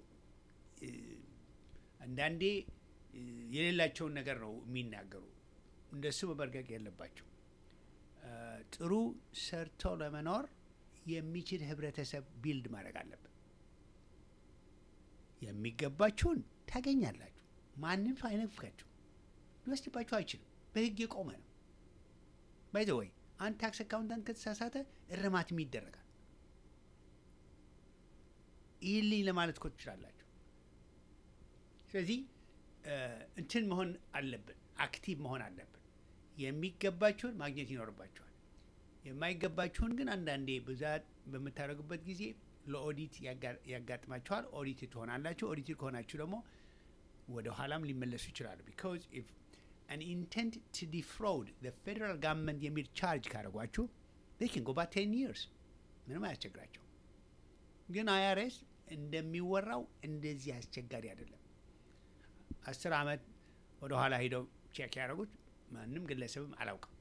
አንዳንዴ የሌላቸውን ነገር ነው የሚናገሩ። እንደሱ መበርገግ የለባቸው። ጥሩ ሰርቶ ለመኖር የሚችል ህብረተሰብ ቢልድ ማድረግ አለብን። የሚገባችሁን ታገኛላችሁ። ማንም ሰው አይነፍጋችሁ፣ ሊወስድባችሁ አይችልም። በህግ የቆመ ነው። ባይዘ ወይ አንድ ታክስ አካውንታንት ከተሳሳተ እርማትም ይደረጋል። ይህልኝ ለማለት እኮ ትችላላችሁ። ስለዚህ እንትን መሆን አለብን፣ አክቲቭ መሆን አለብን። የሚገባችሁን ማግኘት ይኖርባችኋል። የማይገባችሁን ግን አንዳንዴ ብዛት በምታደርጉበት ጊዜ ለኦዲት ያጋጥማችኋል። ኦዲት ትሆናላችሁ። ኦዲት ከሆናችሁ ደግሞ ወደ ኋላም ሊመለሱ ይችላሉ። ቢካዝ ኢፍ አን ኢንቴንት ቱ ዲፍራውድ ፌደራል ጋቨርንመንት የሚል ቻርጅ ካደረጓችሁ ን ጎ ባ ቴን ይርስ ምንም አያስቸግራቸው። ግን አይአርኤስ እንደሚወራው እንደዚህ አስቸጋሪ አይደለም። አስር ዓመት ወደ ኋላ ሂደው ቼክ ያደረጉት ማንም ግለሰብም አላውቅም።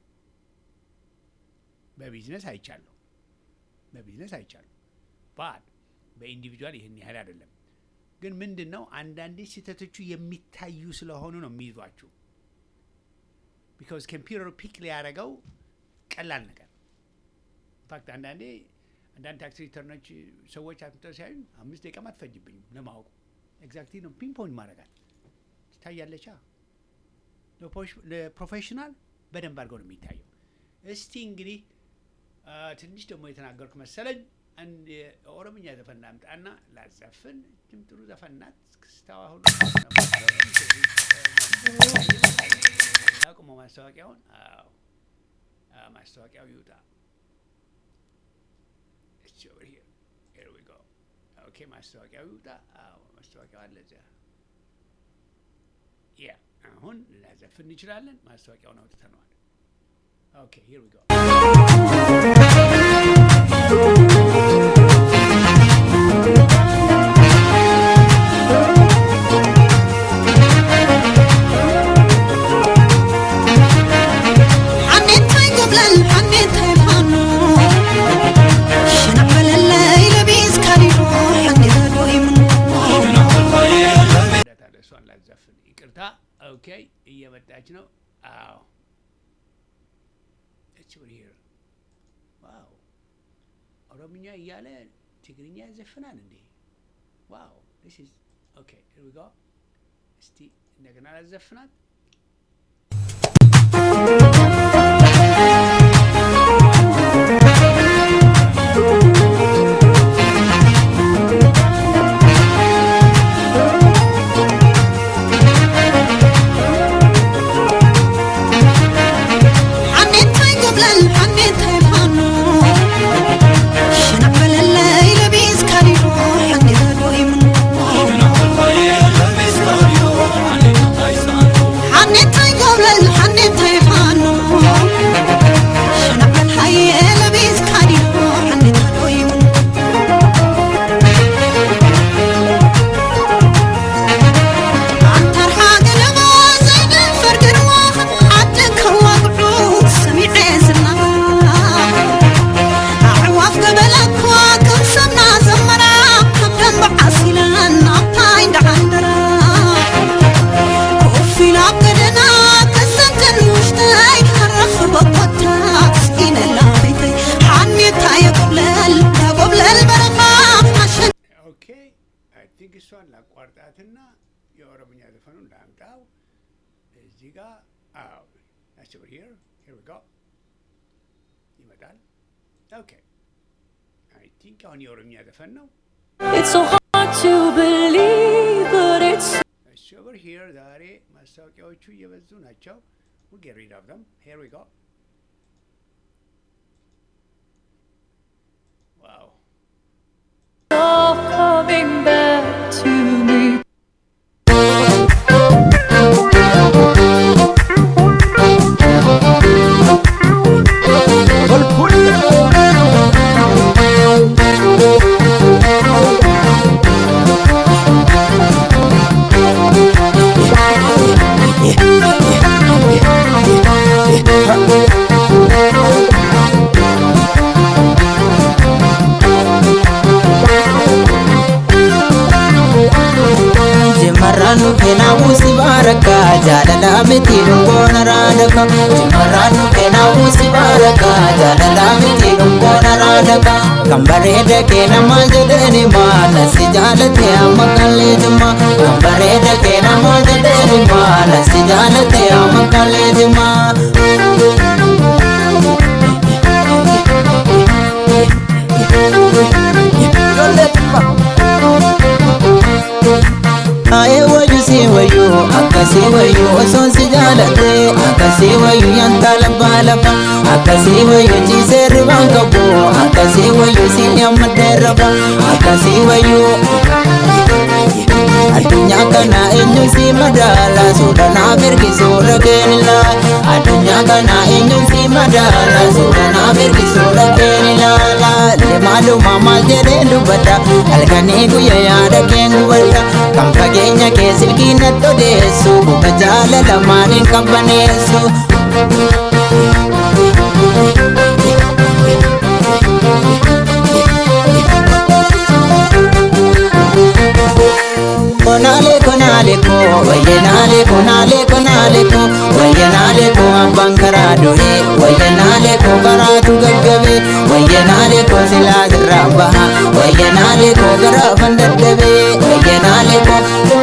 በቢዝነስ አይቻለሁ፣ በቢዝነስ አይቻለሁ። ባድ በኢንዲቪጁዋል ይህን ያህል አይደለም። ግን ምንድን ነው አንዳንዴ ስህተቶቹ የሚታዩ ስለሆኑ ነው የሚይዟችሁ። ቢካዝ ኮምፒውተሩ ፒክ ሊያደርገው ቀላል ነገር ኢንፋክት አንዳንዴ አንዳንድ ታክስ ሪተርኖች ሰዎች አምጥተው ሲያዩ አምስት ደቂቃም አትፈጅብኝም ለማወቁ ኤግዛክትሊ ነው ፒንፖይንት ማድረጋት ትታያለቻ። ለፕሮፌሽናል በደንብ አድርገው ነው የሚታየው። እስቲ እንግዲህ ትንሽ ደግሞ የተናገርኩ መሰለኝ። አንድ የኦሮምኛ ዘፈን ላምጣና ላዘፍን። እችም ጥሩ ዘፈን ናት። ክስታዋ ሁሉ አቁሞ ማስታወቂያውን። አዎ ማስታወቂያው ይውጣ። ኦኬ ማስታወቂያው ይውጣ። አዎ ማስታወቂያው አለ እዚያ። ያ አሁን ልናዘፍን እንችላለን። ማስታወቂያውን አውጥተነዋል። ኦኬ ሂር ዊ ጎ እሷን ላዘፍን ይቅርታ። ኦኬ እየመጣች ነው። አዎ እች ሂር ዋው ኦሮምኛ እያለ ትግርኛ ያዘፍናል እንዴ? ዋው ዲስ ኢዝ ኦኬ ሂር ዊ ጎ። እስቲ እንደገና ላዘፍናት። Thank you. ኦኬ አይ ቲንክ እሷን ላቋርጣትና የኦሮምኛ ዘፈኑን ላምጣው እዚህ ጋር አዎ ናቸው ሂር ሂር ዊ ጎ ይመጣል ኦኬ አይ ቲንክ አሁን የኦሮምኛ ዘፈን ነው It's so hard to believe, but it's እሺ ኦቨር ሂር ዛሬ ማስታወቂያዎቹ እየበዙ ናቸው we'll get rid of them here we go ዋው all coming back to me. Jimarraan keenaa si baraka jaalala miti dhungoona raadaka Jimarraan keenaa si baraka jaalala miti dhungoona raadaka Kan bareeda kee nama jedhani maala si jaalate amma kallee jima Kan bareeda kee nama jedhani maala si jaalate amma kallee jima Aye wayu si wayu akkasi wayu osoon si jaalate akkasi wayu yanta lafa lafa akkasi wayu ciisee ribaan qabu akkasi wayu si nyammadee rafa akkasi wayu addunyaa kana eenyu si madaala suudhanaaf ergisuudha keenila addunyaa kana eenyu si madaala suudhanaaf ergisuudha keenila lemaaluma maal jedhee dubbadha halkanii guyya yaada keen gubadha kan fageenya kee silkii natti odeessu buka jaalala maaliin qabbaneessu Konale konale ko wayenale konale konale ko wayenale ko abbaan karaa du'e wayenale ko karaatu gaggabe wayenale ko silaa irraa baha wayenale ko garaafan dadhabe wayenale ko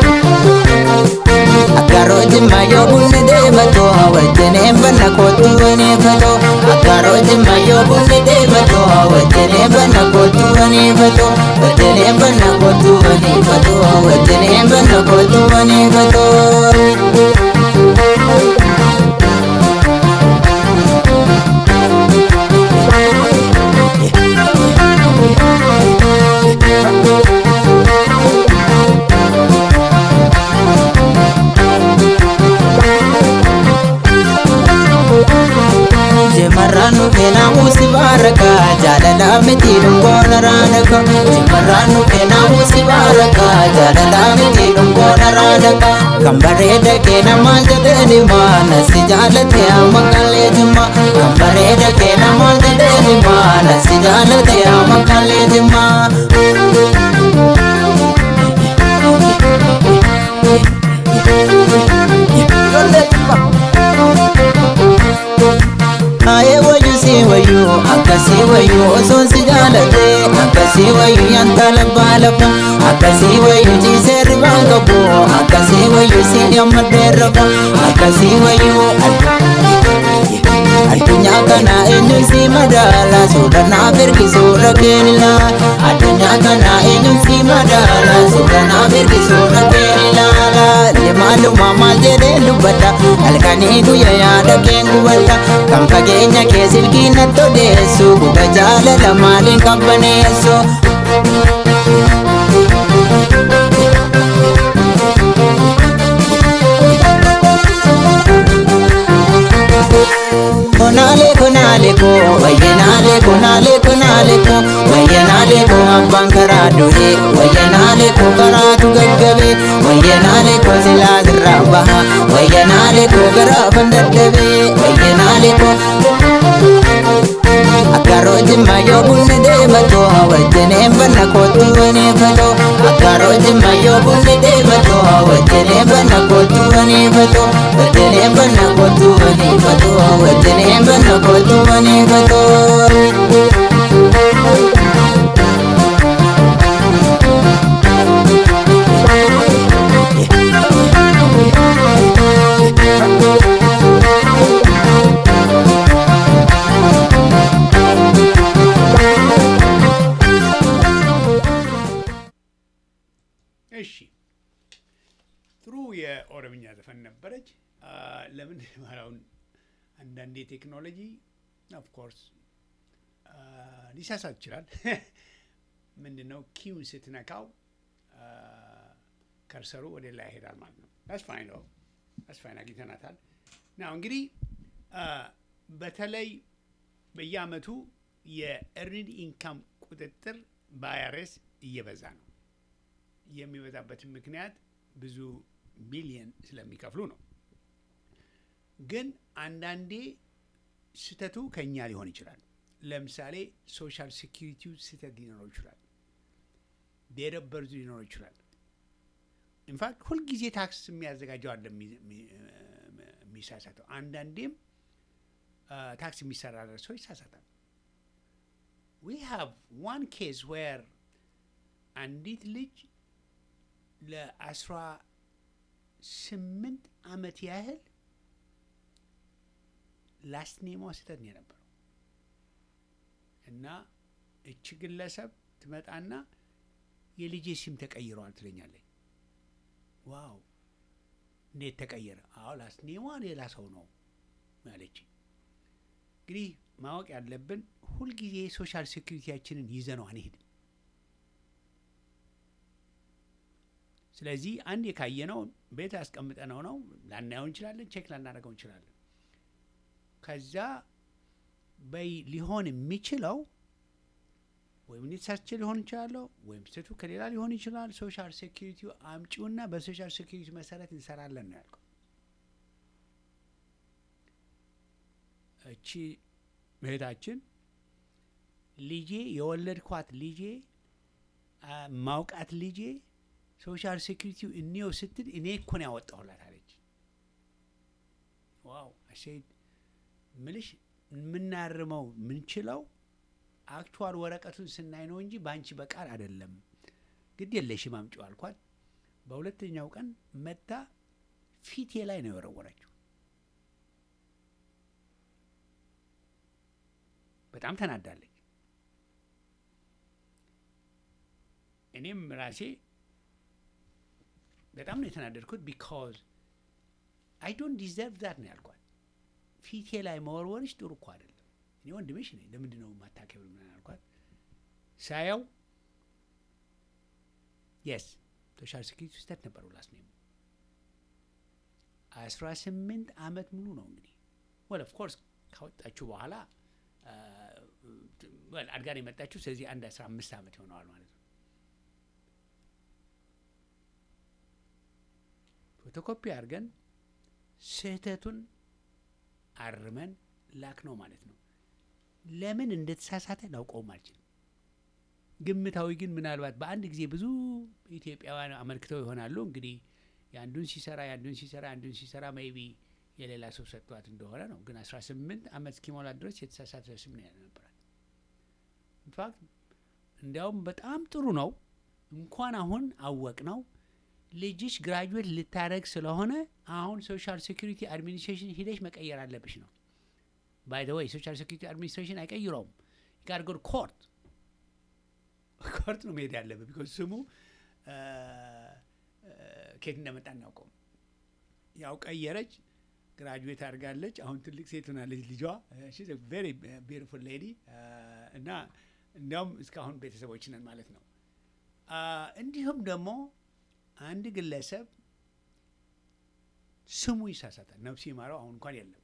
Akkaroo jimma yoo bunni deemato wajjineen banna kootu waneeffato Akkaroo jimma yoo bunni deemato wajjineen banna kootu waneeffato wajjineen banna kootu waneeffato wajjineen banna kootu waneeffato. Jimarraan keenaa si baraka jaalala miti dhungoona raadaka Jimarraan keenaa si baraka jaalala miti dhungoona raadaka Kan bareeda kee nama jedhani maala si jaalate amma kallee jimma Kan bareeda kee nama jedhani maala si jaalate amma kallee jimma Aye wayu si wayu akkasi wayu osoon si jaalate akkasi wayu yanta lafa lafa akkasi wayu ciisee ribaan qabu akkasi wayu si nyammadee rafa akkasi wayu addunyaa kana eenyu si madaala suudhanaaf ergisuudha keenila addunyaa kana eenyu si madaala suudhanaaf ergisuudha keenila lemaaluma maal jedhee dubbadha halkanii guyya yaada keen gubadha kan fageenya kee silkii natti odeessu buga jaalala maaliin qabbaneessu Konale konale ko wayyenale konale konale ko wayyenale ko abbaan karaa du'e wayyenale ko karaatu gaggabe wayyenale ko silaa irraa baha wayyenale ko garaafan dadhabe wayyenale ko Akkaroo jimma yoo bunni deemato wajjineen banna kootu waneeffato Akkaroo jimma yoo bunni deemato wajjineen banna kootu waneeffato wajjineen banna kootu waneeffato wajjineen banna kootu waneeffato እሺ ጥሩ የኦሮምኛ ዘፈን ነበረች። አ፣ ለምን ማለውን አንዳንዴ ቴክኖሎጂ ኦፍኮርስ ሊሳሳት ይችላል። ምንድን ነው ኪውን ስትነካው አ፣ ከርሰሩ ወደ ላይ ይሄዳል ማለት ነው። አስፋይን ነው አስፋይን አግኝተናታል። ናው እንግዲህ አ፣ በተለይ በየአመቱ የኤርኒድ ኢንካም ቁጥጥር በአይአርኤስ እየበዛ ነው። የሚበዛበትን ምክንያት ብዙ ሚሊየን ስለሚከፍሉ ነው። ግን አንዳንዴ ስህተቱ ከኛ ሊሆን ይችላል። ለምሳሌ ሶሻል ሴኪሪቲው ስህተት ሊኖረው ይችላል። ዴት ኦፍ በርዙ ሊኖረው ይችላል። ኢንፋክት ሁልጊዜ ታክስ የሚያዘጋጀው አለ የሚ- የሚ- የሚሳሳተው። አንዳንዴም አ፣ ታክስ የሚሰራ ሰው ይሳሳታል። ዊ ሃቭ ዋን ኬዝ ዌር አንዲት ልጅ ለአስራ ስምንት አመት ያህል ላስት ኔሟ ስህተት ነው የነበረው እና እች ግለሰብ ትመጣና የልጄ ስም ተቀይረዋል ትለኛለች። ዋው እንዴት ተቀየረ? አዎ ላስት ኔሟ ሌላ ሰው ነው ያለች። እንግዲህ ማወቅ ያለብን ሁልጊዜ ሶሻል ሴኩሪቲያችንን ይዘነው አንሄድም። ስለዚህ አንድ የካየነው ቤት ያስቀምጠነው ነው ላናየው እንችላለን፣ ቼክ ላናደርገው እንችላለን። ከዛ በይ ሊሆን የሚችለው ወይም እኔ ተሳስቼ ሊሆን ይችላለሁ ወይም ስህተቱ ከሌላ ሊሆን ይችላል። ሶሻል ሴኪሪቲው አምጪውና በሶሻል ሴኪሪቲ መሰረት እንሰራለን ነው ያልከው። እቺ እህታችን ልጄ የወለድኳት ልጄ አ፣ ማውቃት ልጄ ሶሻል ሴኪሪቲው እኔው ስትል እኔ እኮ ነው ያወጣሁላት አለች። ዋው አሴድ ምልሽ የምናርመው ምንችለው አክቹዋል ወረቀቱን ስናይ ነው እንጂ በአንቺ በቃል አይደለም። ግድ የለሽም አምጪው አልኳት። በሁለተኛው ቀን መታ ፊቴ ላይ ነው የወረወረችው። በጣም ተናዳለች። እኔም ራሴ በጣም ነው የተናደድኩት። ቢካዝ አይ ዶንት ዲዘርቭ ዛት ነው ያልኳት። ፊቴ ላይ መወርወርሽ ጥሩ እኮ አይደለም። እኔ ወንድምሽ ነኝ፣ ለምንድን ነው የማታከብር ምናምን አልኳት። ሳያው የስ ሶሻል ሴኪሪቲ ስህተት ነበረው ላስ ነው አስራ ስምንት አመት ሙሉ ነው እንግዲህ ወል ኦፍ ኮርስ ካወጣችሁ በኋላ ወል አድጋ ነው የመጣችሁ። ስለዚህ አንድ አስራ አምስት አመት ይሆነዋል ማለት ነው። ፎቶኮፒ አድርገን ስህተቱን አርመን ላክ ነው ማለት ነው። ለምን እንደተሳሳተ ላውቀውም አልችልም። ግምታዊ ግን ምናልባት በአንድ ጊዜ ብዙ ኢትዮጵያውያን አመልክተው ይሆናሉ። እንግዲህ የአንዱን ሲሰራ የአንዱን ሲሰራ የአንዱን ሲሰራ ሜይቢ የሌላ ሰው ሰጥቷት እንደሆነ ነው። ግን አስራ ስምንት አመት እስኪሞላ ድረስ የተሳሳተ ስም ነው ያልነበራል። ኢንፋክት እንዲያውም በጣም ጥሩ ነው። እንኳን አሁን አወቅ ነው ልጅሽ ግራጁዌት ልታደረግ ስለሆነ አሁን ሶሻል ሴኩሪቲ አድሚኒስትሬሽን ሂደሽ መቀየር አለብሽ ነው። ባይ ዘ ወይ ሶሻል ሴኩሪቲ አድሚኒስትሬሽን አይቀይረውም። ጋር ጎድ ኮርት ኮርት ነው መሄድ ያለበት። ቢኮዝ ስሙ ኬት እንደመጣ እናውቀውም። ያው ቀየረች፣ ግራጁዌት አድርጋለች። አሁን ትልቅ ሴት ሆናለች ልጇ። ቬሪ ቢዩቲፉል ሌዲ እና እንዲያውም እስካሁን ቤተሰቦች ነን ማለት ነው። እንዲሁም ደግሞ አንድ ግለሰብ ስሙ ይሳሳታል። ነፍሱ ይማረው አሁን እንኳን የለም።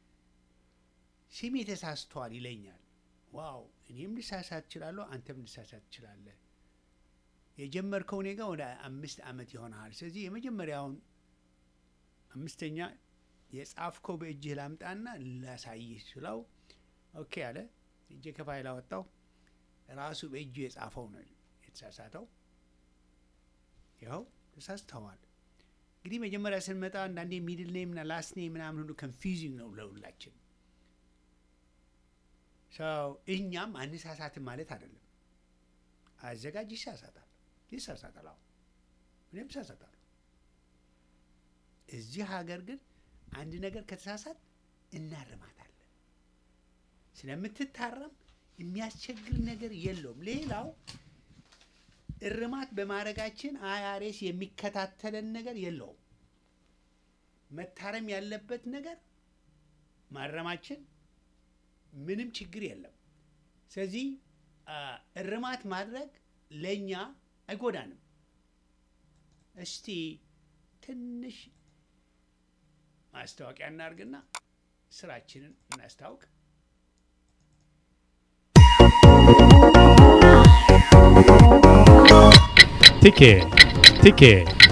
ስሜ ተሳስቷል ይለኛል። ዋው እኔም ልሳሳት እችላለሁ፣ አንተም ልሳሳት ትችላለህ። የጀመርከው እኔ ጋር ወደ አምስት ዓመት ይሆናል። ስለዚህ የመጀመሪያውን አምስተኛ የጻፍከው በእጅህ ላምጣና ላሳይህ ስለው ኦኬ አለ። እጄ ከፋይል አወጣው። ራሱ በእጁ የጻፈው ነው የተሳሳተው። ይኸው ተሳስተዋል። እንግዲህ መጀመሪያ ስንመጣ አንዳንዴ ሚድል ኔም ና ላስት ኔም ምናምን ሁሉ ኮንፊውዚንግ ነው ለሁላችን። ሰው እኛም አንሳሳትም ማለት አይደለም። አዘጋጅ ይሳሳታል፣ ይሳሳታል። አሁን እኔም እሳሳታለሁ። እዚህ ሀገር ግን አንድ ነገር ከተሳሳት እናርማታለን። ስለምትታረም የሚያስቸግር ነገር የለውም። ሌላው እርማት በማድረጋችን አይአርኤስ የሚከታተለን ነገር የለውም። መታረም ያለበት ነገር ማረማችን ምንም ችግር የለም። ስለዚህ አ፣ እርማት ማድረግ ለእኛ አይጎዳንም። እስቲ ትንሽ ማስታወቂያ እናርግና ስራችንን እናስታውቅ። ቲኬ ቲኬ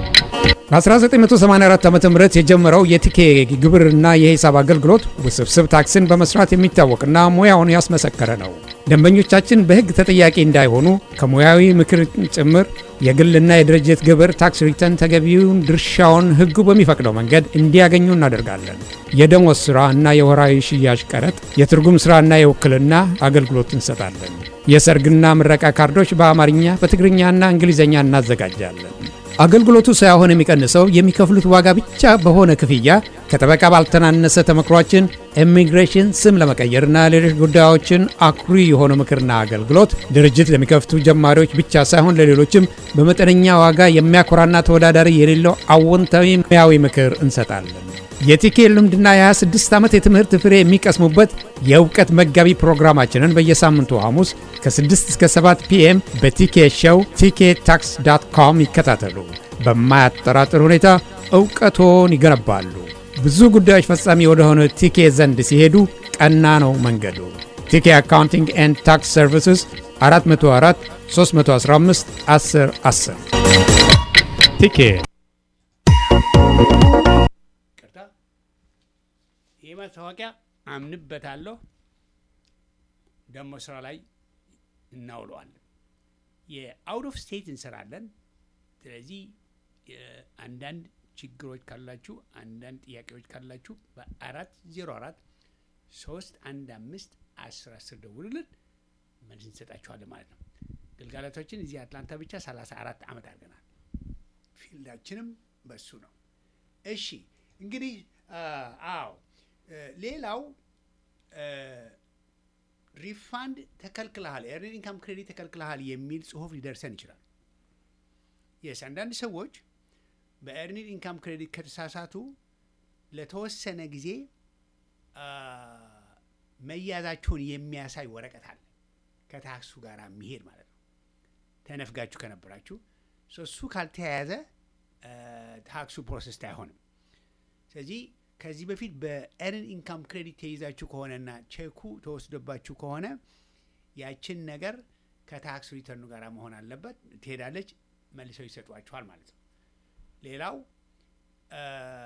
በ1984 ዓ ም የጀመረው የቲኬ ግብርና የሂሳብ አገልግሎት ውስብስብ ታክስን በመስራት የሚታወቅና ሙያውን ያስመሰከረ ነው። ደንበኞቻችን በሕግ ተጠያቂ እንዳይሆኑ ከሙያዊ ምክር ጭምር የግልና የድርጅት ግብር ታክስ ሪተርን ተገቢውን ድርሻውን ሕጉ በሚፈቅደው መንገድ እንዲያገኙ እናደርጋለን። የደሞዝ ሥራ እና የወራዊ ሽያጭ ቀረጥ፣ የትርጉም ሥራና የውክልና አገልግሎት እንሰጣለን። የሰርግና ምረቃ ካርዶች በአማርኛ በትግርኛና እንግሊዝኛ እናዘጋጃለን። አገልግሎቱ ሳይሆን የሚቀንሰው የሚከፍሉት ዋጋ ብቻ በሆነ ክፍያ ከጠበቃ ባልተናነሰ ተመክሯችን ኢሚግሬሽን ስም ለመቀየርና ሌሎች ጉዳዮችን አኩሪ የሆነ ምክርና አገልግሎት ድርጅት ለሚከፍቱ ጀማሪዎች ብቻ ሳይሆን ለሌሎችም በመጠነኛ ዋጋ የሚያኮራና ተወዳዳሪ የሌለው አዎንታዊ ሙያዊ ምክር እንሰጣለን። የቲኬ ልምድና የ26 ዓመት የትምህርት ፍሬ የሚቀስሙበት የእውቀት መጋቢ ፕሮግራማችንን በየሳምንቱ ሐሙስ ከ6 እስከ 7 ፒኤም በቲኬ ሾው ቲኬ ታክስ ዳት ኮም ይከታተሉ። በማያጠራጥር ሁኔታ እውቀቶን ይገነባሉ። ብዙ ጉዳዮች ፈጻሚ ወደሆነ ቲኬ ዘንድ ሲሄዱ ቀና ነው መንገዱ። ቲኬ አካውንቲንግ ኤንድ ታክስ ሰርቪስስ 404 315 10 10 ቲኬ ቅርታ ይህ ማስታወቂያ አምንበታለሁ፣ ደግሞ ስራ ላይ እናውለዋለን። የአውት ኦፍ ስቴት እንሰራለን። ስለዚህ የ- አንዳንድ ችግሮች ካላችሁ፣ አንዳንድ ጥያቄዎች ካላችሁ በአራት ዜሮ አራት ሶስት አንድ አምስት አስር አስር ደውሉልን መልስ እንሰጣችኋለን ማለት ነው። ግልጋሎቶችን እዚህ አትላንታ ብቻ ሰላሳ አራት ዓመት አድርገናል። ፊልዳችንም በሱ ነው። እሺ እንግዲህ አ- አዎ እ፣ ሌላው እ፣ ሪፋንድ ተከልክለሃል፣ ኤርኒንግ ኢንካም ክሬዲት ተከልክለሃል የሚል ጽሁፍ ሊደርሰን ይችላል። የስ አንዳንድ ሰዎች በኤርኒንግ ኢንካም ክሬዲት ከተሳሳቱ ለተወሰነ ጊዜ አ፣ መያዛቸውን የሚያሳይ ወረቀት አለ ከታክሱ ጋር የሚሄድ ማለት ነው። ተነፍጋችሁ ከነበራችሁ ሶ እሱ ካልተያያዘ አ፣ ታክሱ ፕሮሰስ አይሆንም። ስለዚህ ከዚህ በፊት በኤርን ኢንካም ክሬዲት ተይዛችሁ ከሆነና ቼኩ ተወስዶባችሁ ከሆነ ያችን ነገር ከታክስ ሪተርኑ ጋር መሆን አለበት። ትሄዳለች፣ መልሰው ይሰጧችኋል ማለት ነው። ሌላው አ፣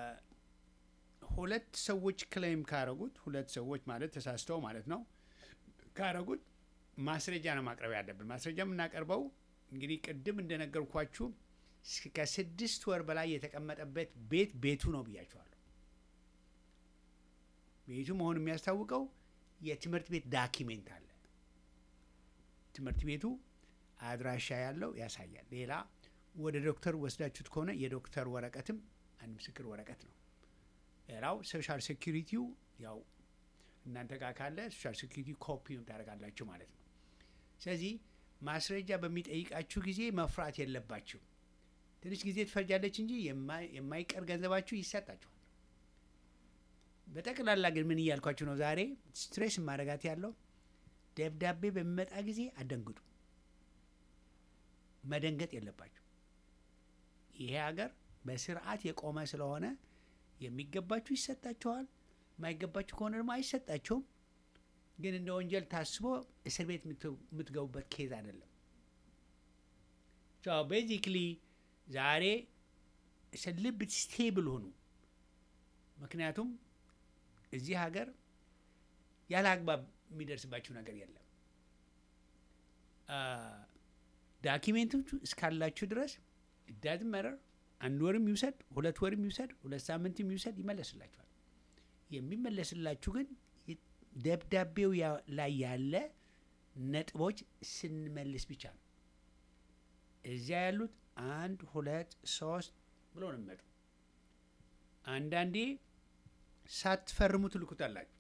ሁለት ሰዎች ክሌም ካረጉት ሁለት ሰዎች ማለት ተሳስተው ማለት ነው ካረጉት ማስረጃ ነው ማቅረብ ያለብን። ማስረጃ የምናቀርበው እንግዲህ ቅድም እንደነገርኳችሁ እስከ ከስድስት ወር በላይ የተቀመጠበት ቤት ቤቱ ነው ብያችኋለሁ። ቤቱ መሆኑ የሚያስታውቀው የትምህርት ቤት ዳኪሜንት አለ። ትምህርት ቤቱ አድራሻ ያለው ያሳያል። ሌላ ወደ ዶክተር ወስዳችሁት ከሆነ የዶክተር ወረቀትም አንድ ምስክር ወረቀት ነው። ሌላው ሶሻል ሴኪሪቲው ያው እናንተ ጋር ካለ ሶሻል ሴኪሪቲ ኮፒውን ታደርጋላችሁ ማለት ነው። ስለዚህ ማስረጃ በሚጠይቃችሁ ጊዜ መፍራት የለባችሁ። ትንሽ ጊዜ ትፈጃለች እንጂ የማይ- የማይቀር ገንዘባችሁ ይሰጣችኋል። በጠቅላላ ግን ምን እያልኳችሁ ነው? ዛሬ ስትሬስ ማረጋት ያለው ደብዳቤ በሚመጣ ጊዜ አደንግጡ። መደንገጥ የለባችሁ። ይሄ ሀገር በስርዓት የቆመ ስለሆነ የሚገባችሁ ይሰጣችኋል። የማይገባችሁ ከሆነ ደግሞ አይሰጣችሁም። ግን እንደ ወንጀል ታስቦ እስር ቤት የምት- የምትገቡበት ኬዝ አይደለም። ቤዚክሊ ዛሬ ልብ ስቴብል ሁኑ። ምክንያቱም እዚህ ሀገር ያለ አግባብ የሚደርስባችሁ ነገር የለም። ዳኪሜንቶቹ እስካላችሁ ድረስ ዳዝ መረር አንድ ወርም ይውሰድ ሁለት ወርም ይውሰድ ሁለት ሳምንትም ይውሰድ ይመለስላችኋል። የሚመለስላችሁ ግን ይ- ደብዳቤው ያ- ላይ ያለ ነጥቦች ስንመልስ ብቻ ነው። እዚያ ያሉት አንድ ሁለት ሶስት ብሎ ነው የሚመጡ። አንዳንዴ ሳትፈርሙ ትልኩታላችሁ።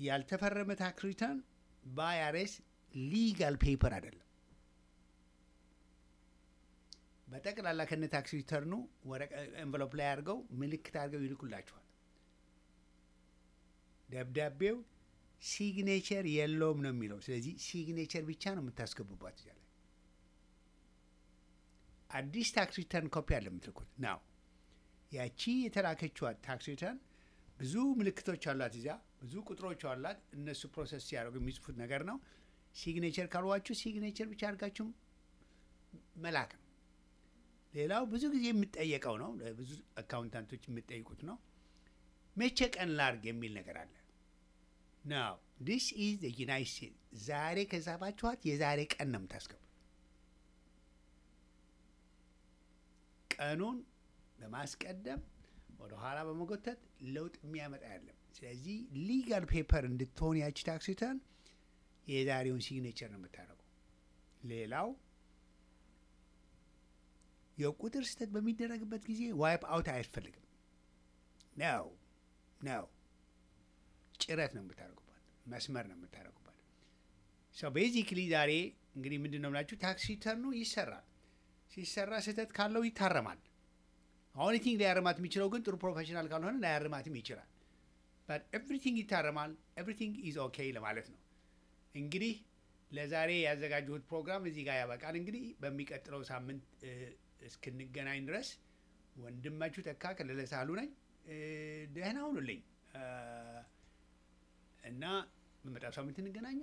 ያልተፈረመ ታክስ ሪተርን በአይአርኤስ ሊጋል ፔፐር አይደለም። በጠቅላላ ከነ ታክስ ሪተርኑ ኤንቨሎፕ ላይ አድርገው ምልክት አድርገው ይልኩላችኋል። ደብዳቤው ሲግኔቸር የለውም ነው የሚለው። ስለዚህ ሲግኔቸር ብቻ ነው የምታስገቡባት እዚያ ላይ። አዲስ ታክስ ሪተርን ኮፒ አለ የምትልኩት ናው። ያቺ የተላከችዋ ታክስ ሪተርን ብዙ ምልክቶች አሏት፣ እዚያ ብዙ ቁጥሮች አሏት። እነሱ ፕሮሰስ ሲያደርጉ የሚጽፉት ነገር ነው። ሲግኔቸር ካልዋችሁ ሲግኔቸር ብቻ አድርጋችሁ መላክ ነው። ሌላው ብዙ ጊዜ የምጠየቀው ነው፣ ብዙ አካውንታንቶች የምጠይቁት ነው። መቼ ቀን ላርግ የሚል ነገር አለ። ናው ዲስ ኢዝ ዩናይት ስቴትስ። ዛሬ ከጻፋችኋት የዛሬ ቀን ነው የምታስገቡት። ቀኑን በማስቀደም ወደ ኋላ በመጎተት ለውጥ የሚያመጣ ያለም። ስለዚህ ሊጋል ፔፐር እንድትሆን ያቺ ታክስ ሪተርን የዛሬውን ሲግኔቸር ነው የምታደርገው። ሌላው የቁጥር ስህተት በሚደረግበት ጊዜ ዋይፕ አውት አያስፈልግም። ነው ነው ጭረት ነው የምታደርጉባት፣ መስመር ነው የምታደርጉባት። ሰው ቤዚክሊ ዛሬ እንግዲህ ምንድን ነው ብላችሁ ታክስ ሪተርኑ ይሰራል። ሲሰራ ስህተት ካለው ይታረማል። አሁን ቲንግ ሊያርማት የሚችለው ግን ጥሩ ፕሮፌሽናል ካልሆነ ላያርማትም ይችላል። በት ኤቭሪቲንግ ይታረማል። ኤቭሪቲንግ ኢዝ ኦኬ ለማለት ነው። እንግዲህ ለዛሬ ያዘጋጀሁት ፕሮግራም እዚህ ጋር ያበቃል። እንግዲህ በሚቀጥለው ሳምንት እስክንገናኝ ድረስ ወንድማችሁ ተካ ከለለ ሳህሉ ነኝ። ደህና ሁኑልኝ እና በመጣው ሳምንት እንገናኛ።